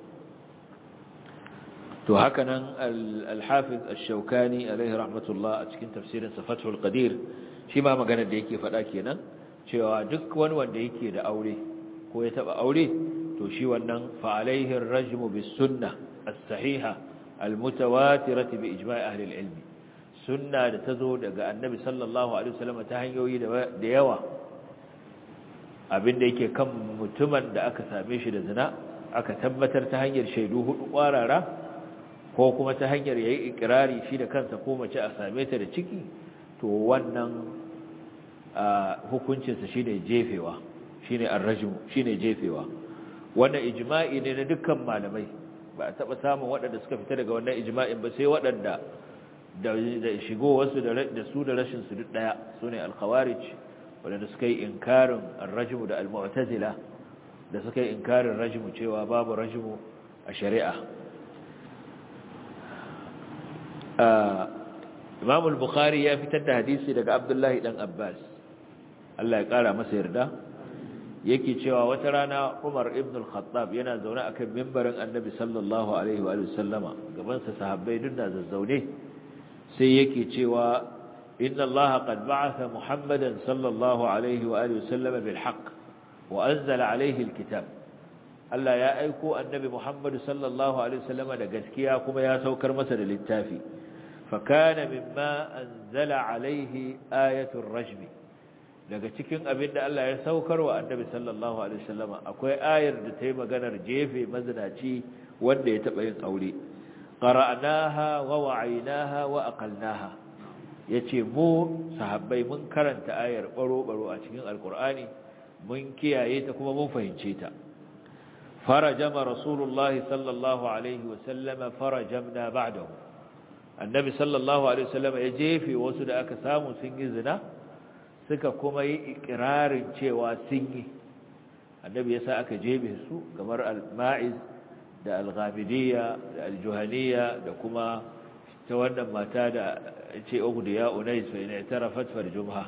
to haka nan al-hafiz ash-shawkani alaihi rahmatullah a cikin tafsirin fathul qadir shi ma magana da yake faɗa kenan cewa duk wani wanda yake da aure ko ya taba aure to shi wannan fa alaihi ar-rajmu bis-sunnah as-sahiha al-mutawatirati bi ijma'i ahli al-ilm sunna da tazo daga annabi sallallahu alaihi wasallam ta hanyoyi da yawa abinda yake kan mutumin da aka same shi da zina aka tabbatar ta hanyar shaidu hudu kwarara ko kuma ta hanyar yayi ikrari shi da kansa ko mace a same ta da ciki to wannan hukuncinsa shine jefewa shine arrajmu shine jefewa wannan ijma'i ne na dukkan malamai ba a taba samun waɗanda suka fita daga wannan ijma'in ba sai waɗanda da shigo wasu da su da rashin su duk daya sune al-khawarij waɗanda suka yi inkarin ar-rajmu da al-mu'tazila da suka yi inkarin rajmu cewa babu rajmu a shari'a Imam al-Bukhari ya fitar da hadisi daga Abdullahi dan Abbas Allah ya kara masa yarda yake cewa wata rana Umar ibn al-Khattab yana zaune akan mimbarin Annabi sallallahu alaihi wa sallama gaban sa sahabbai dinna zazzaune sai yake cewa inna Allah qad ba'atha Muhammadan sallallahu alaihi wa sallama bil haqq wa anzala alaihi al-kitab Allah ya aiko Annabi Muhammad sallallahu alaihi wa sallama da gaskiya kuma ya saukar masa da littafi fakana mimma anzala alaihi ayatul rajmi daga cikin abin da Allah ya saukar wa annabi sallallahu alaihi wasallama akwai ayar da ta yi maganar jefe mazinaci wanda ya taɓa yin aure qara'naha wa wa'aynaha wa aqalnaha yace mu sahabbai mun karanta ayar baro baro a cikin alqur'ani mun kiyaye ta kuma mun fahimce ta farajama rasulullahi sallallahu alaihi wasallama farajamna ba'dahu annabi sallallahu alaihi wasallama ya jefe wasu da aka samu sun yi zina suka kuma yi ikirarin cewa sun yi annabi yasa aka jebe su kamar al-ma'iz da al-ghamidiyya da al-juhaniyya da kuma ta wannan mata da ce ugdiya unais fa ina tarafat farjumha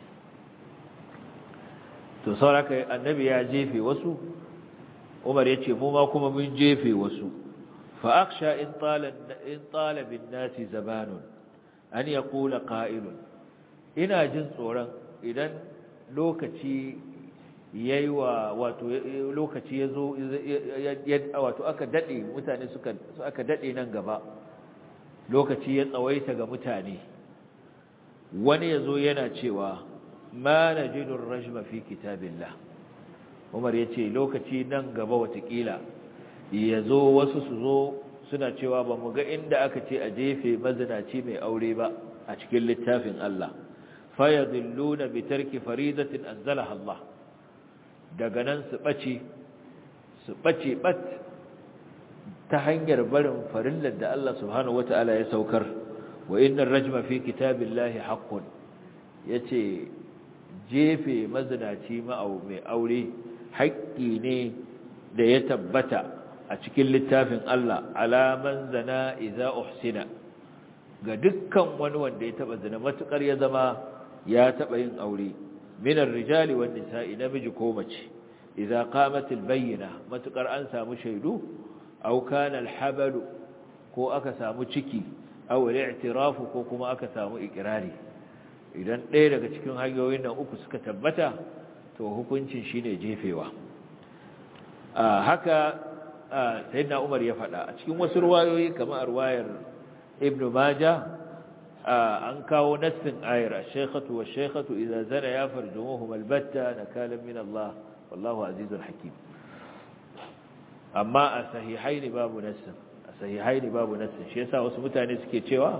to sauraka annabi ya jefe wasu umar yace mu ma kuma mun jefe wasu fa akhsha in tala in tala bin nasi zabanun an yaqula qa'ilun ina jin tsoron idan lokaci yayi wa wato lokaci yazo wato aka dade mutane suka aka dade nan gaba lokaci ya tsawaita ga mutane wani yazo yana cewa ma najidu ar-rajma fi kitabillah Umar yace lokaci nan gaba watakila yazo wasu su zo suna cewa ba mu ga inda aka ce a jefe mazinaci mai aure ba a cikin littafin Allah fayadilluna bi tarki faridatin anzalaha Allah daga nan su bace su bace bat ta hanyar barin farillar da Allah subhanahu wataala ya saukar wa innar rajma fi kitabillahi haqqun yace jefe mazinaci ma'au mai aure haƙƙi ne da ya tabbata a cikin littafin Allah alaman zana idza uhsina ga dukkan wani wanda ya taba zina matukar ya zama ya taba yin aure minar rijali wan nisa'i namiji ko mace idza qamat al bayyina matukar an samu shaidu aw kana al habalu ko aka samu ciki aw al i'tirafu ko kuma aka samu ikrari idan ɗaya daga cikin hanyoyin nan uku suka tabbata to hukuncin shine jefewa haka sayyidina Umar ya faɗa a cikin wasu ruwayoyi kamar ruwayar Ibn Majah an kawo nassin ayar ash-shaykhatu wash-shaykhatu idza zana ya farjumuhum albatta nakalan min Allah wallahu azizul hakim amma a sahihaini babu nassin a sahihaini babu nassin shi yasa wasu mutane suke cewa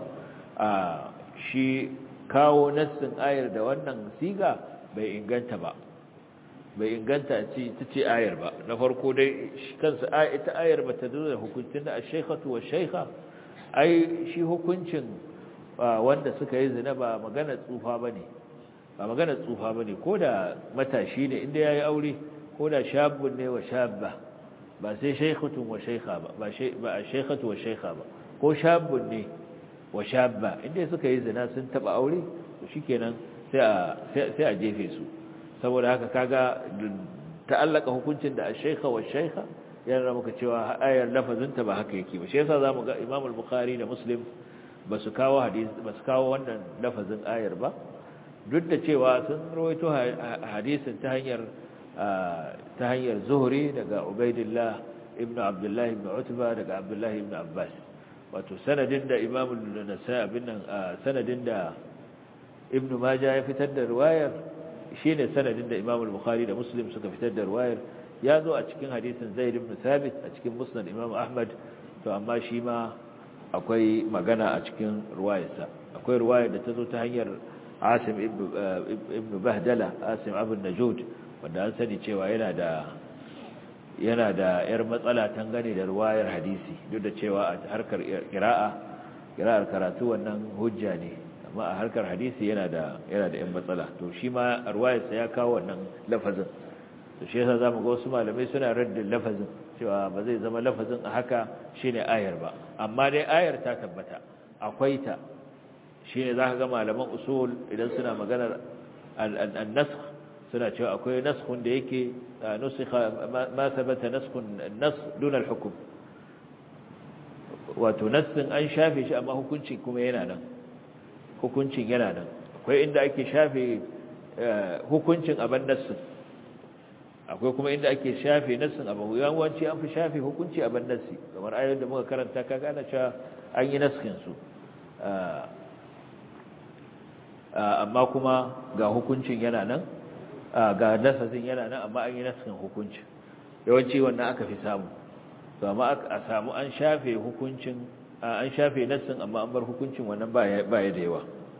shi kawo nassin ayar da wannan siga bai inganta ba bai inganta ce ta ce ayar ba na farko dai kansa ita ayar ba ta zo da hukuncin da ash-shaykhatu wash-shaykha ai shi hukuncin wanda suka yi zina ba magana tsufa bane ba magana tsufa bane koda matashi ne inda yayi aure koda shabun ne wa shabba ba sai shaykhatun wa shaykha ba ba ba shaykhatu wa shaykha ba ko shabun ne wa shabba inda suka yi zina sun taba aure to shikenan sai a sai a jefe su saboda haka kaga ta'allaka hukuncin da ash-shaykha wa shaykha yana muka cewa ayar lafazinta ba haka yake ba shi yasa zamu ga Imam al-Bukhari da Muslim ba su kawo hadisi ba su kawo wannan lafazin ayar ba duk da cewa sun rawaito hadisin ta hanyar ta hanyar Zuhri daga Ubaidillah ibn Abdullah ibn Utba daga Abdullah ibn Abbas wato sanadin da Imam an-Nasa'i bin nan sanadin da Ibn Majah ya fitar da riwayar shine sanadin da Imam al-Bukhari da Muslim suka fitar da riwayar ya zo a cikin hadisin Zaid ibn Thabit a cikin Musnad Imam Ahmad to amma shi ma akwai magana a cikin ruwayarsa akwai ruwayar da ta zo ta hanyar Asim ibn Bahdala Asim Abu Najud wanda an sani cewa yana da yana da yar matsala tangane da ruwayar hadisi duk da cewa a harkar qira'a qira'ar karatu wannan hujja ne amma a harkar hadisi yana da yana da yan matsala to shi ma ruwayarsa ya kawo wannan lafazin to shi yasa zamu ga wasu malamai suna raddin lafazin cewa ba zai zama lafazin a haka shine ayar ba amma dai ayar ta tabbata akwai ta shine zaka ga malaman usul idan suna maganar an-nasakh suna cewa akwai naskhun da yake nusikha ma thabata naskhun an-nas dun al-hukm wato nassin an shafe shi amma hukuncin kuma yana nan hukuncin yana nan akwai inda ake shafe hukuncin aban nassin akwai kuma inda ake shafe nassin abu yawanci an fi shafe hukunci a ban nassi kamar ayoyin da muka karanta ka gane cewa an yi naskin su amma kuma ga hukuncin yana nan ga nasasin yana nan amma an yi nasasin hukuncin yawanci wannan aka fi samu to amma a samu an shafe hukuncin an shafe nasin amma an bar hukuncin wannan baya da yawa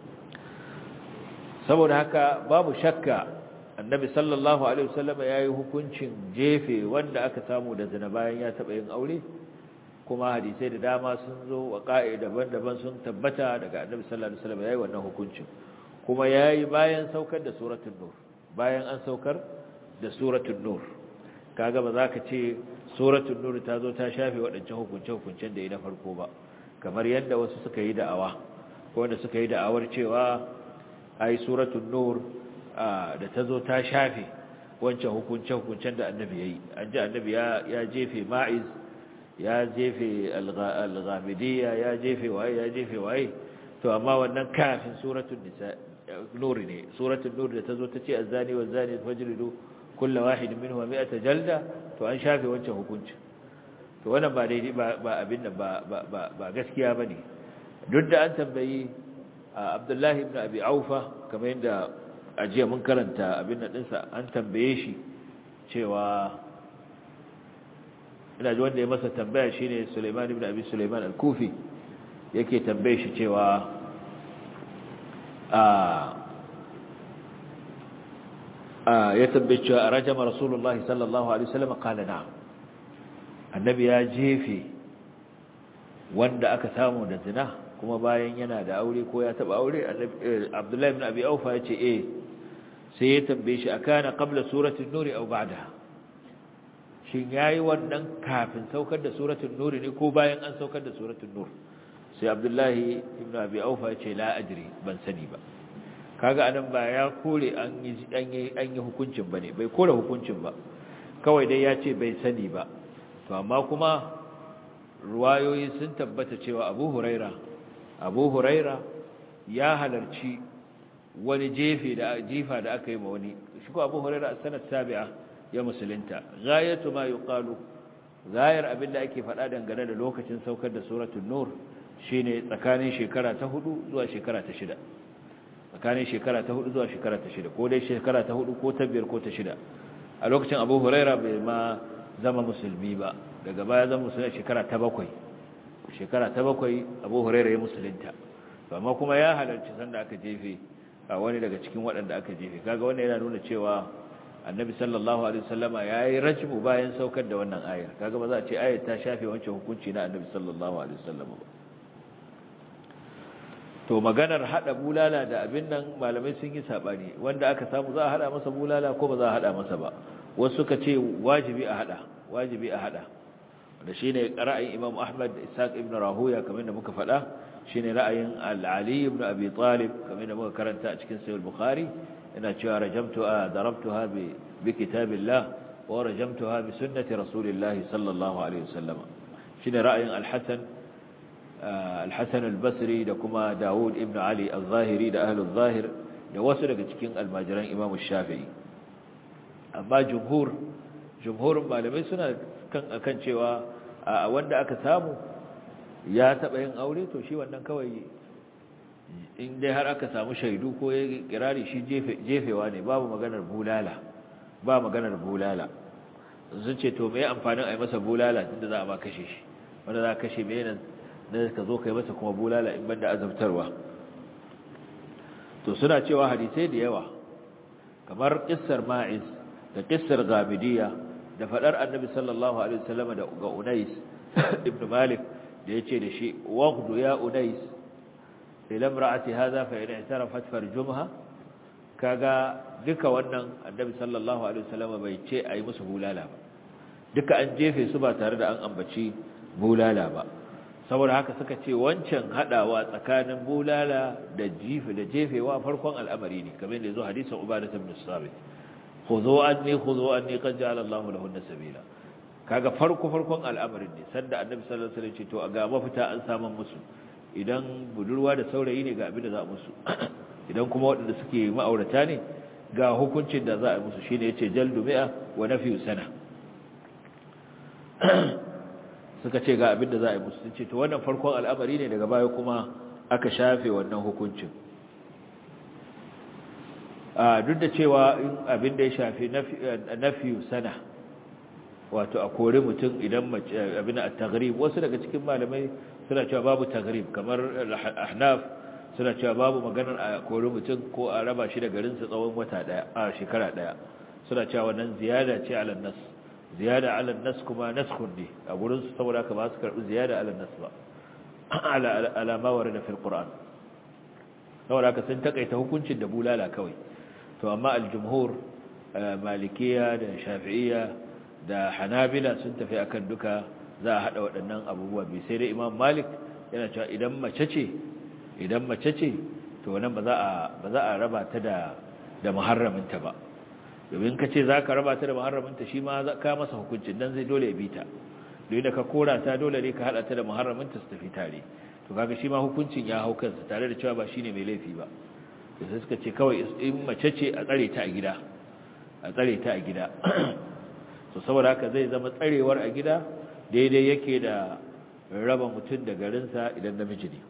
saboda haka babu shakka annabi sallallahu alaihi wasallam yayi hukuncin jefe wanda aka samu da zina bayan ya taba yin aure kuma hadisai da dama sun zo wa ƙa'i daban-daban sun tabbata daga annabi sallallahu alaihi wasallam yayi wannan hukuncin kuma yayi bayan saukar da suratul nur bayan an saukar da suratul nur kaga ba za ka ce suratul nur ta zo ta shafe waɗancan hukunce-hukuncen da yi na farko ba kamar yadda wasu suka yi da'awa ko wanda suka yi da'awar cewa ai suratul nur da ta zo ta shafe wancan hukunce-hukuncen da annabi ya yi an ji annabi ya jefe ma'iz ya jefe al-ghamidiyya ya jefe waye ya jefe waye to amma wannan kafin suratul nisa nur ne suratul nur da tazo tace azani wa zani fajlidu kullu wahid minhum mi'ata jalda to an shafe wancan hukunci to wannan ba daidai ba ba abin nan ba ba ba gaskiya bane duk da an tambayi Abdullahi ibn Abi Aufa kamar yadda ajiya mun karanta abin nan dinsa an tambaye shi cewa ina ji wanda ya masa tambaya shine Sulaiman ibn Abi Sulaiman al-Kufi yake tambaye shi cewa a a ya tambaye cewa rajama Rasulullahi sallallahu alaihi wasallam qala na'am annabi ya jefe wanda aka samu da zina kuma bayan yana da aure ko ya taba aure Abdullahi ibn Abi Aufa yace eh sai ya tambaye shi akana qabla suratul nur aw ba'daha shin yayi wannan kafin saukar da suratul nur ne ko bayan an saukar da suratul nur sai abdullahi ibn abi aufa ya ce la adri ban sani ba kaga anan ba ya kore an yi an yi an yi hukuncin bane bai kore hukuncin ba kawai dai ya ce bai sani ba to amma kuma ruwayoyi sun tabbata cewa abu huraira abu huraira ya halarci wani jefe da jifa da aka yi ma wani shi ko abu huraira a sanar sabi'a ya musulunta gayatu ma yuqalu gayar abinda ake faɗa dangane da lokacin saukar da suratul nur shine tsakanin shekara ta hudu zuwa shekara ta shida tsakanin shekara ta hudu zuwa shekara ta shida ko dai shekara ta hudu ko ta biyar ko ta shida a lokacin abu huraira bai ma zama musulmi ba daga baya zama musulmi shekara ta bakwai shekara ta bakwai abu huraira ya musulunta amma kuma ya halarci sanda aka jefe a wani daga cikin waɗanda aka jefe kaga wannan yana nuna cewa annabi sallallahu alaihi wasallama yayi rajmu bayan saukar da wannan ayar kaga ba za a ce ayar ta shafe wancan hukunci na annabi sallallahu alaihi wasallama ba to maganar hada bulala da abin nan malamai sun yi sabani wanda aka samu za a hada masa bulala ko ba za a hada masa ba wasu suka ce wajibi a hada wajibi a hada da shine ra'ayin Imam Ahmad da Ishaq ibn Rahuya kamar da muka faɗa shine ra'ayin Al-Ali ibn Abi Talib kamar da muka karanta a cikin Sahih Bukhari ina cewa rajamtu darabtuha bi bi kitabillah wa rajamtuha bi sunnati rasulillah sallallahu alaihi wasallam shine ra'ayin Al-Hasan Al-Hasan Al-Basri da kuma Dawud ibn Ali Al-Zahiri da ahlul zahir da wasu daga cikin almajiran Imam Shafi'i amma jumhur jumhurin malamai suna kan akan cewa a wanda aka samu ya taba yin aure to shi wannan kawai in dai har aka samu shaidu ko ya kirari shi jefewa ne babu maganar bulala ba maganar bulala sun ce to me amfanin a yi masa bulala tunda za a ba kashe shi wanda za a kashe me nan na ka zo ka yi masa kuma bulala in banda azabtarwa to suna cewa hadisai da yawa kamar kissar ma'iz da kissar gabidiyya da fadar annabi sallallahu alaihi wasallam da ga Unais ibn Malik da yace da shi waqdu ya Unais ila imra'ati hadha fa in i'tarafat farjumha kaga duka wannan annabi sallallahu alaihi wasallam bai ce ayi musu bulala ba duka an jefe su ba tare da an ambaci bulala ba saboda haka suka ce wancan hadawa tsakanin bulala da jifi da jefewa farkon al'amari ne kamar da yazo hadisin Ubadah ibn Sabit khudhu anni khudhu anni qad ja'ala Allahu lahunna sabila kaga farko farkon al'amarin ne sanda annabi sallallahu alaihi wasallam ce to ga mafita an samu musu idan budurwa da saurayi ne ga abin da za a musu idan kuma waɗanda suke ma'aurata ne ga hukuncin da za a musu shine yace jaldu mi'a wa nafyu sana suka ce ga abin da za a yi musu ce to wannan farkon al'amari ne daga baya kuma aka shafe wannan hukuncin duk da cewa abin da ya shafi nafiyu sana wato a kori mutum idan abin a tagrib wasu daga cikin malamai suna cewa babu tagrib kamar ahnaf suna cewa babu maganar a kori mutum ko a raba shi da garinsa tsawon wata daya a shekara daya suna cewa wannan ziyada ce ala nas ziyada ala nas kuma naskhun ne a gurin su saboda haka ba su karbi ziyada ala nas ba ala ala ma warada fil qur'an saboda haka sun takaita hukuncin da bulala kawai to amma al-jumhur malikiya da shafi'iyya da hanabila sun tafi akan duka za a hada waɗannan abubuwa bi sai dai imam malik yana cewa idan mace ce idan mace ce to wannan ba za a ba za a raba ta da da muharraminta ba domin ka ce za ka raba ta da muharraminta shi ma ka masa hukuncin dan zai dole ya bi ta don da ka kora ta dole ne ka hada ta da muharraminta su tafi tare to kaga shi ma hukuncin ya hau kansa tare da cewa ba shine mai laifi ba da sai suka ce kawai in mace ce a tsare ta a gida a tsare ta a gida to saboda haka zai zama tsarewar a gida daidai yake da raba mutum da garinsa idan namiji ne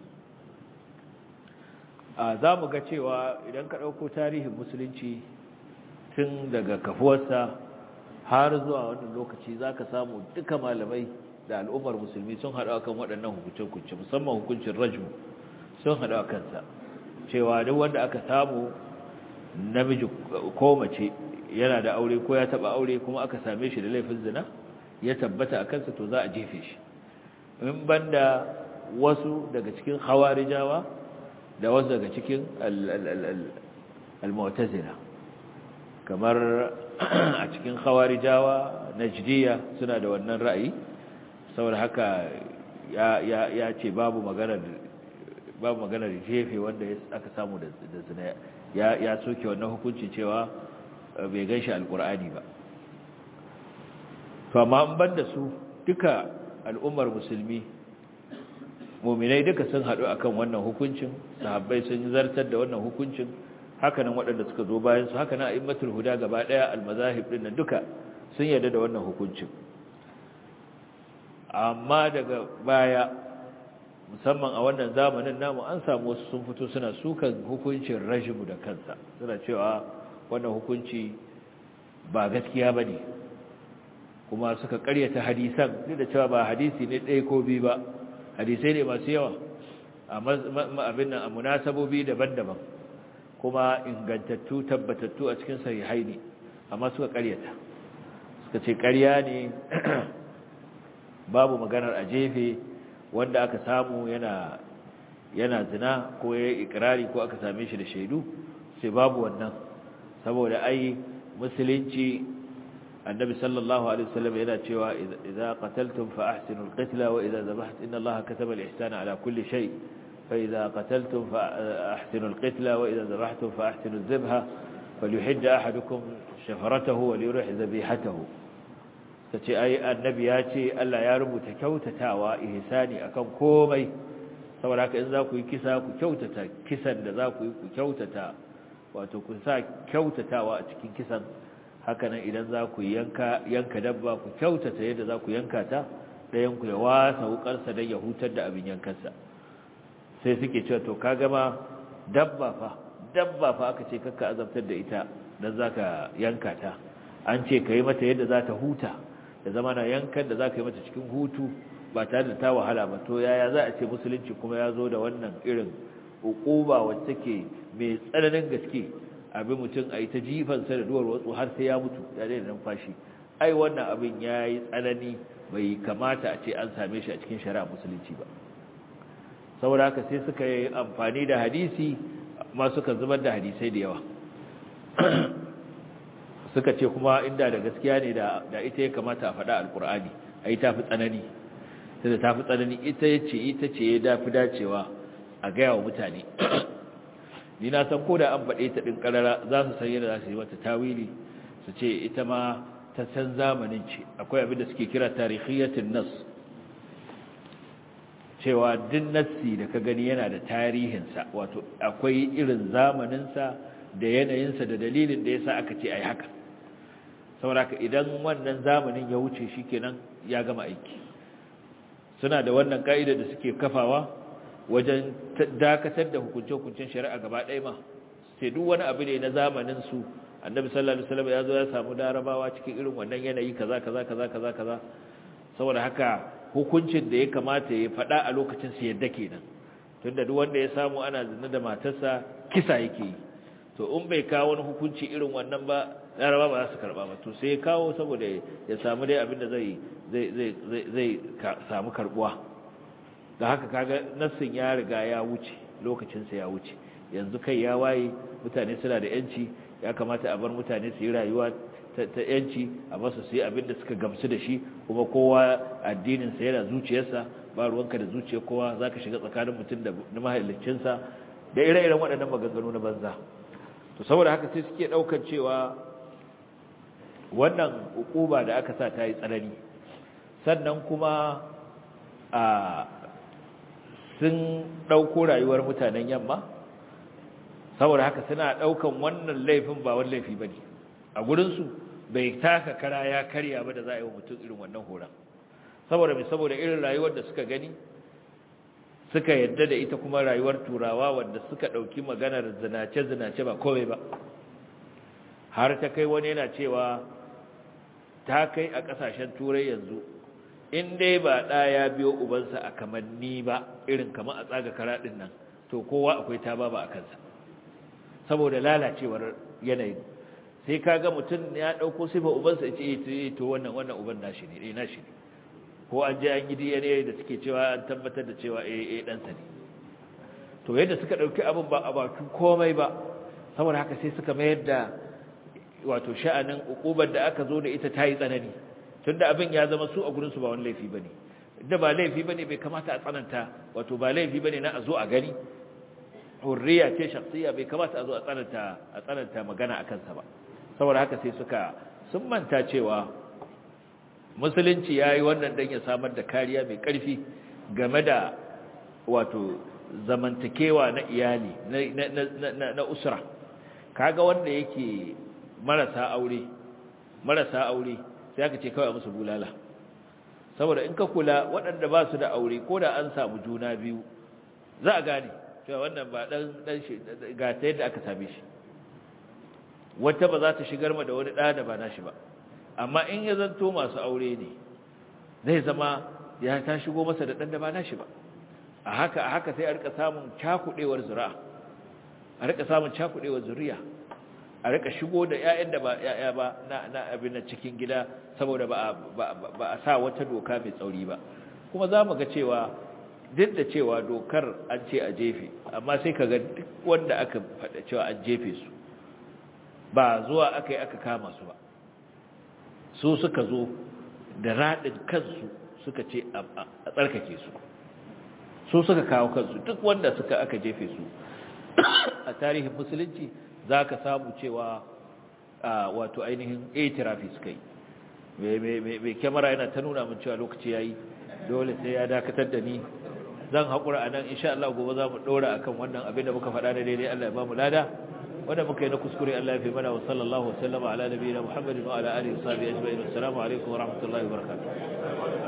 a za mu ga cewa idan ka ɗauko tarihin musulunci tun daga kafuwarsa har zuwa wannan lokaci za ka samu duka malamai da al'ummar musulmi sun haɗu akan waɗannan hukunce-hukunce musamman hukuncin rajmu sun haɗu a kansa cewa duk wanda aka samu namiji ko mace yana da aure ko ya taba aure kuma aka same shi da laifin zina ya tabbata a kansa to za a jefe shi in banda wasu daga cikin khawarijawa da wasu daga cikin al-mu'tazila kamar a cikin khawarijawa najdiya suna da wannan ra'ayi saboda haka ya ya ce babu maganar babu maganar jefe wanda aka samu da zina ya ya soke wannan hukunci cewa bai ganshi alkur'ani ba to amma an banda su duka al'ummar musulmi mu'minai duka sun haɗu akan wannan hukuncin sahabbai sun zartar da wannan hukuncin hakanan waɗanda suka zo bayan su hakanan a'immatul huda gaba ɗaya almazahib din nan duka sun yarda da wannan hukuncin amma daga baya musamman a wannan zamanin namu an samu wasu sun fito suna sukan hukuncin rajimu da kansa suna cewa wannan hukunci ba gaskiya ba ne kuma suka karyata hadisan duk da cewa ba hadisi ne ɗaya ko biyu ba hadisai ne masu yawa a abin nan a munasabobi daban-daban kuma ingantattu tabbatattu a cikin sahihai ne amma suka karyata suka ce karya ne babu maganar a jefe wanda aka samu yana yana zina ko ya yi ikirari ko aka same shi da shaidu sai babu wannan saboda ai musulunci annabi sallallahu alaihi wasallam yana cewa idza qataltum fa ahsinu alqitla wa idza zabahtum inna allaha kataba alihsana ala kulli shay fa idza qataltum fa ahsinu alqitla wa idza zabahtum fa ahsinu adh-dhabha falyuhid ahadukum shafaratahu wa liyurih dhabihatahu tace ai annabi ya ce Allah ya rubuta kyautatawa ihsani akan komai saboda haka in za ku yi kisa ku kyautata kisan da za ku yi ku kyautata wato ku sa kyautatawa a cikin kisan hakanan idan za ku yanka yanka dabba ku kyautata yadda za ku yanka ta ɗayan ku ya wasa wukarsa don ya hutar da abin yankansa sai suke cewa to ka gama dabba fa dabba fa aka ce kakka azabtar da ita don za ka yanka ta an ce ka yi mata yadda za ta huta da zama na yankan da za ka yi mata cikin hutu ba tare da ta wahala ba to yaya za a ce musulunci kuma ya zo da wannan irin hukuba wacce take mai tsananin gaske abin mutum a yi ta jifansa da duwar watsu har sai ya mutu ya daina numfashi ai wannan abin ya yi tsanani bai kamata a ce an same shi a cikin shari'a musulunci ba saboda haka sai suka yi amfani da hadisi ma suka zubar da hadisai da yawa suka ce kuma inda da gaskiya ne da ita ya kamata a faɗa alkur'ani a yi tafi tsanani da tafi tsanani ita ya ce ita ce ya dafi dacewa a gaya wa mutane ni na san ko da an faɗe ta ɗin ƙarara za su san yadda za su yi mata tawili su ce ita ma ta san zamanin ce akwai abin da suke kira tarihiyatin nas cewa duk nassi da ka gani yana da tarihinsa wato akwai irin zamaninsa da yanayinsa da dalilin da ya sa aka ce a yi haka sauraka idan wannan zamanin ya wuce shi kenan ya gama aiki suna da wannan ka'ida da suke kafawa wajen dakatar da hukunce-hukuncen shari'a gaba ɗaya ma sai duk wani abu ne na zamanin su annabi sallallahu alaihi wasallam ya zo ya samu larabawa cikin irin wannan yanayi kaza kaza kaza kaza kaza saboda haka hukuncin da ya kamata ya faɗa a lokacin su yadda kenan tunda duk wanda ya samu ana zina da matarsa kisa yake yi to in bai kawo wani hukunci irin wannan ba laraba ba za su karba ba to sai ya kawo saboda ya samu dai abin da zai zai zai zai samu karbuwa da haka kaga nassin ya riga ya wuce lokacin sa ya wuce yanzu kai ya waye mutane suna da yanci ya kamata a bar mutane su yi rayuwa ta yanci a basu su yi abin da suka gamsu da shi kuma kowa addinin sa yana zuciyarsa ba ruwanka da zuciyar kowa zaka shiga tsakanin mutum da mahallicinsa da ire-iren waɗannan maganganu na banza to saboda haka sai suke daukar cewa wannan ukuba da aka sa ta yi tsanani sannan kuma a sun dauko rayuwar mutanen yamma saboda haka suna daukan wannan laifin ba wani laifi bane a gurin su bai taka kara ya karya ba da za a yi wa mutum irin wannan horon saboda mai saboda irin rayuwar da suka gani suka yadda da ita kuma rayuwar turawa wanda suka ɗauki maganar zinace-zinace ba komai ba har ta kai wani yana cewa ta kai a ƙasashen turai yanzu in dai ba ɗa ya biyo ubansa a kamanni ba irin kamar a tsaga karaɗin nan to kowa akwai ta ba a kansa saboda lalacewar yanayin sai ka ga mutum ya ɗauko sifa ubansa ya ce to wannan wannan uban nashi ne nashi ne ko an je an yi DNA da suke cewa an tabbatar da cewa eh eh ɗansa ne to yadda suka ɗauki abin ba a bakin komai ba saboda haka sai suka mayar da wato sha'anin ukubar da aka zo da ita ta yi tsanani tunda abin ya zama su a gurin su ba wani laifi bane da ba laifi bane bai kamata a tsananta wato ba laifi bane na a zo a gani hurriya ce shakhsiya bai kamata a zo a tsananta a tsananta magana akan sa ba saboda haka sai suka sun manta cewa musulunci ya yi wannan don ya samar da kariya mai ƙarfi game da wato zamantakewa na iyali na usra kaga wanda yake marasa aure marasa aure sai aka ce kawai musu bulala saboda in ka kula waɗanda ba su da aure ko da an samu juna biyu za a gane cewa wannan ba ɗan ɗan shi ga ta yadda aka same shi wata ba za ta shigar ma da wani ɗa da ba nashi ba amma in ya zanto masu aure ne zai zama ya ta shigo masa da ɗan da ba nashi ba a haka a haka sai a rika samun cakuɗewar zuri'a a rika samun cakuɗewar zuriya a rika shigo da ƴaƴan da ba ƴaƴa ba na na abin na cikin gida saboda ba ba a sa wata doka mai tsauri ba kuma za mu ga cewa duk da cewa dokar an ce a jefe amma sai ka ga duk wanda aka faɗa cewa an jefe su ba zuwa aka yi aka kama su ba su suka zo da raɗin kansu suka ce a tsarkake su su suka kawo kansu duk wanda suka aka jefe su a tarihin musulunci za ka samu cewa wato ainihin itirafi suka yi mai kyamara yana ta nuna min cewa lokaci ya yi dole sai ya dakatar da ni zan haƙura a nan insha Allah gobe za mu ɗora a kan wannan abin da muka faɗa na daidai Allah ya ba mu lada wanda muka yi na kuskure Allah ya fi mana wa sallallahu wa sallama ala nabiyina Muhammadin wa ala alihi wa sahbihi ajma'in assalamu alaikum wa rahmatullahi wa barakatuh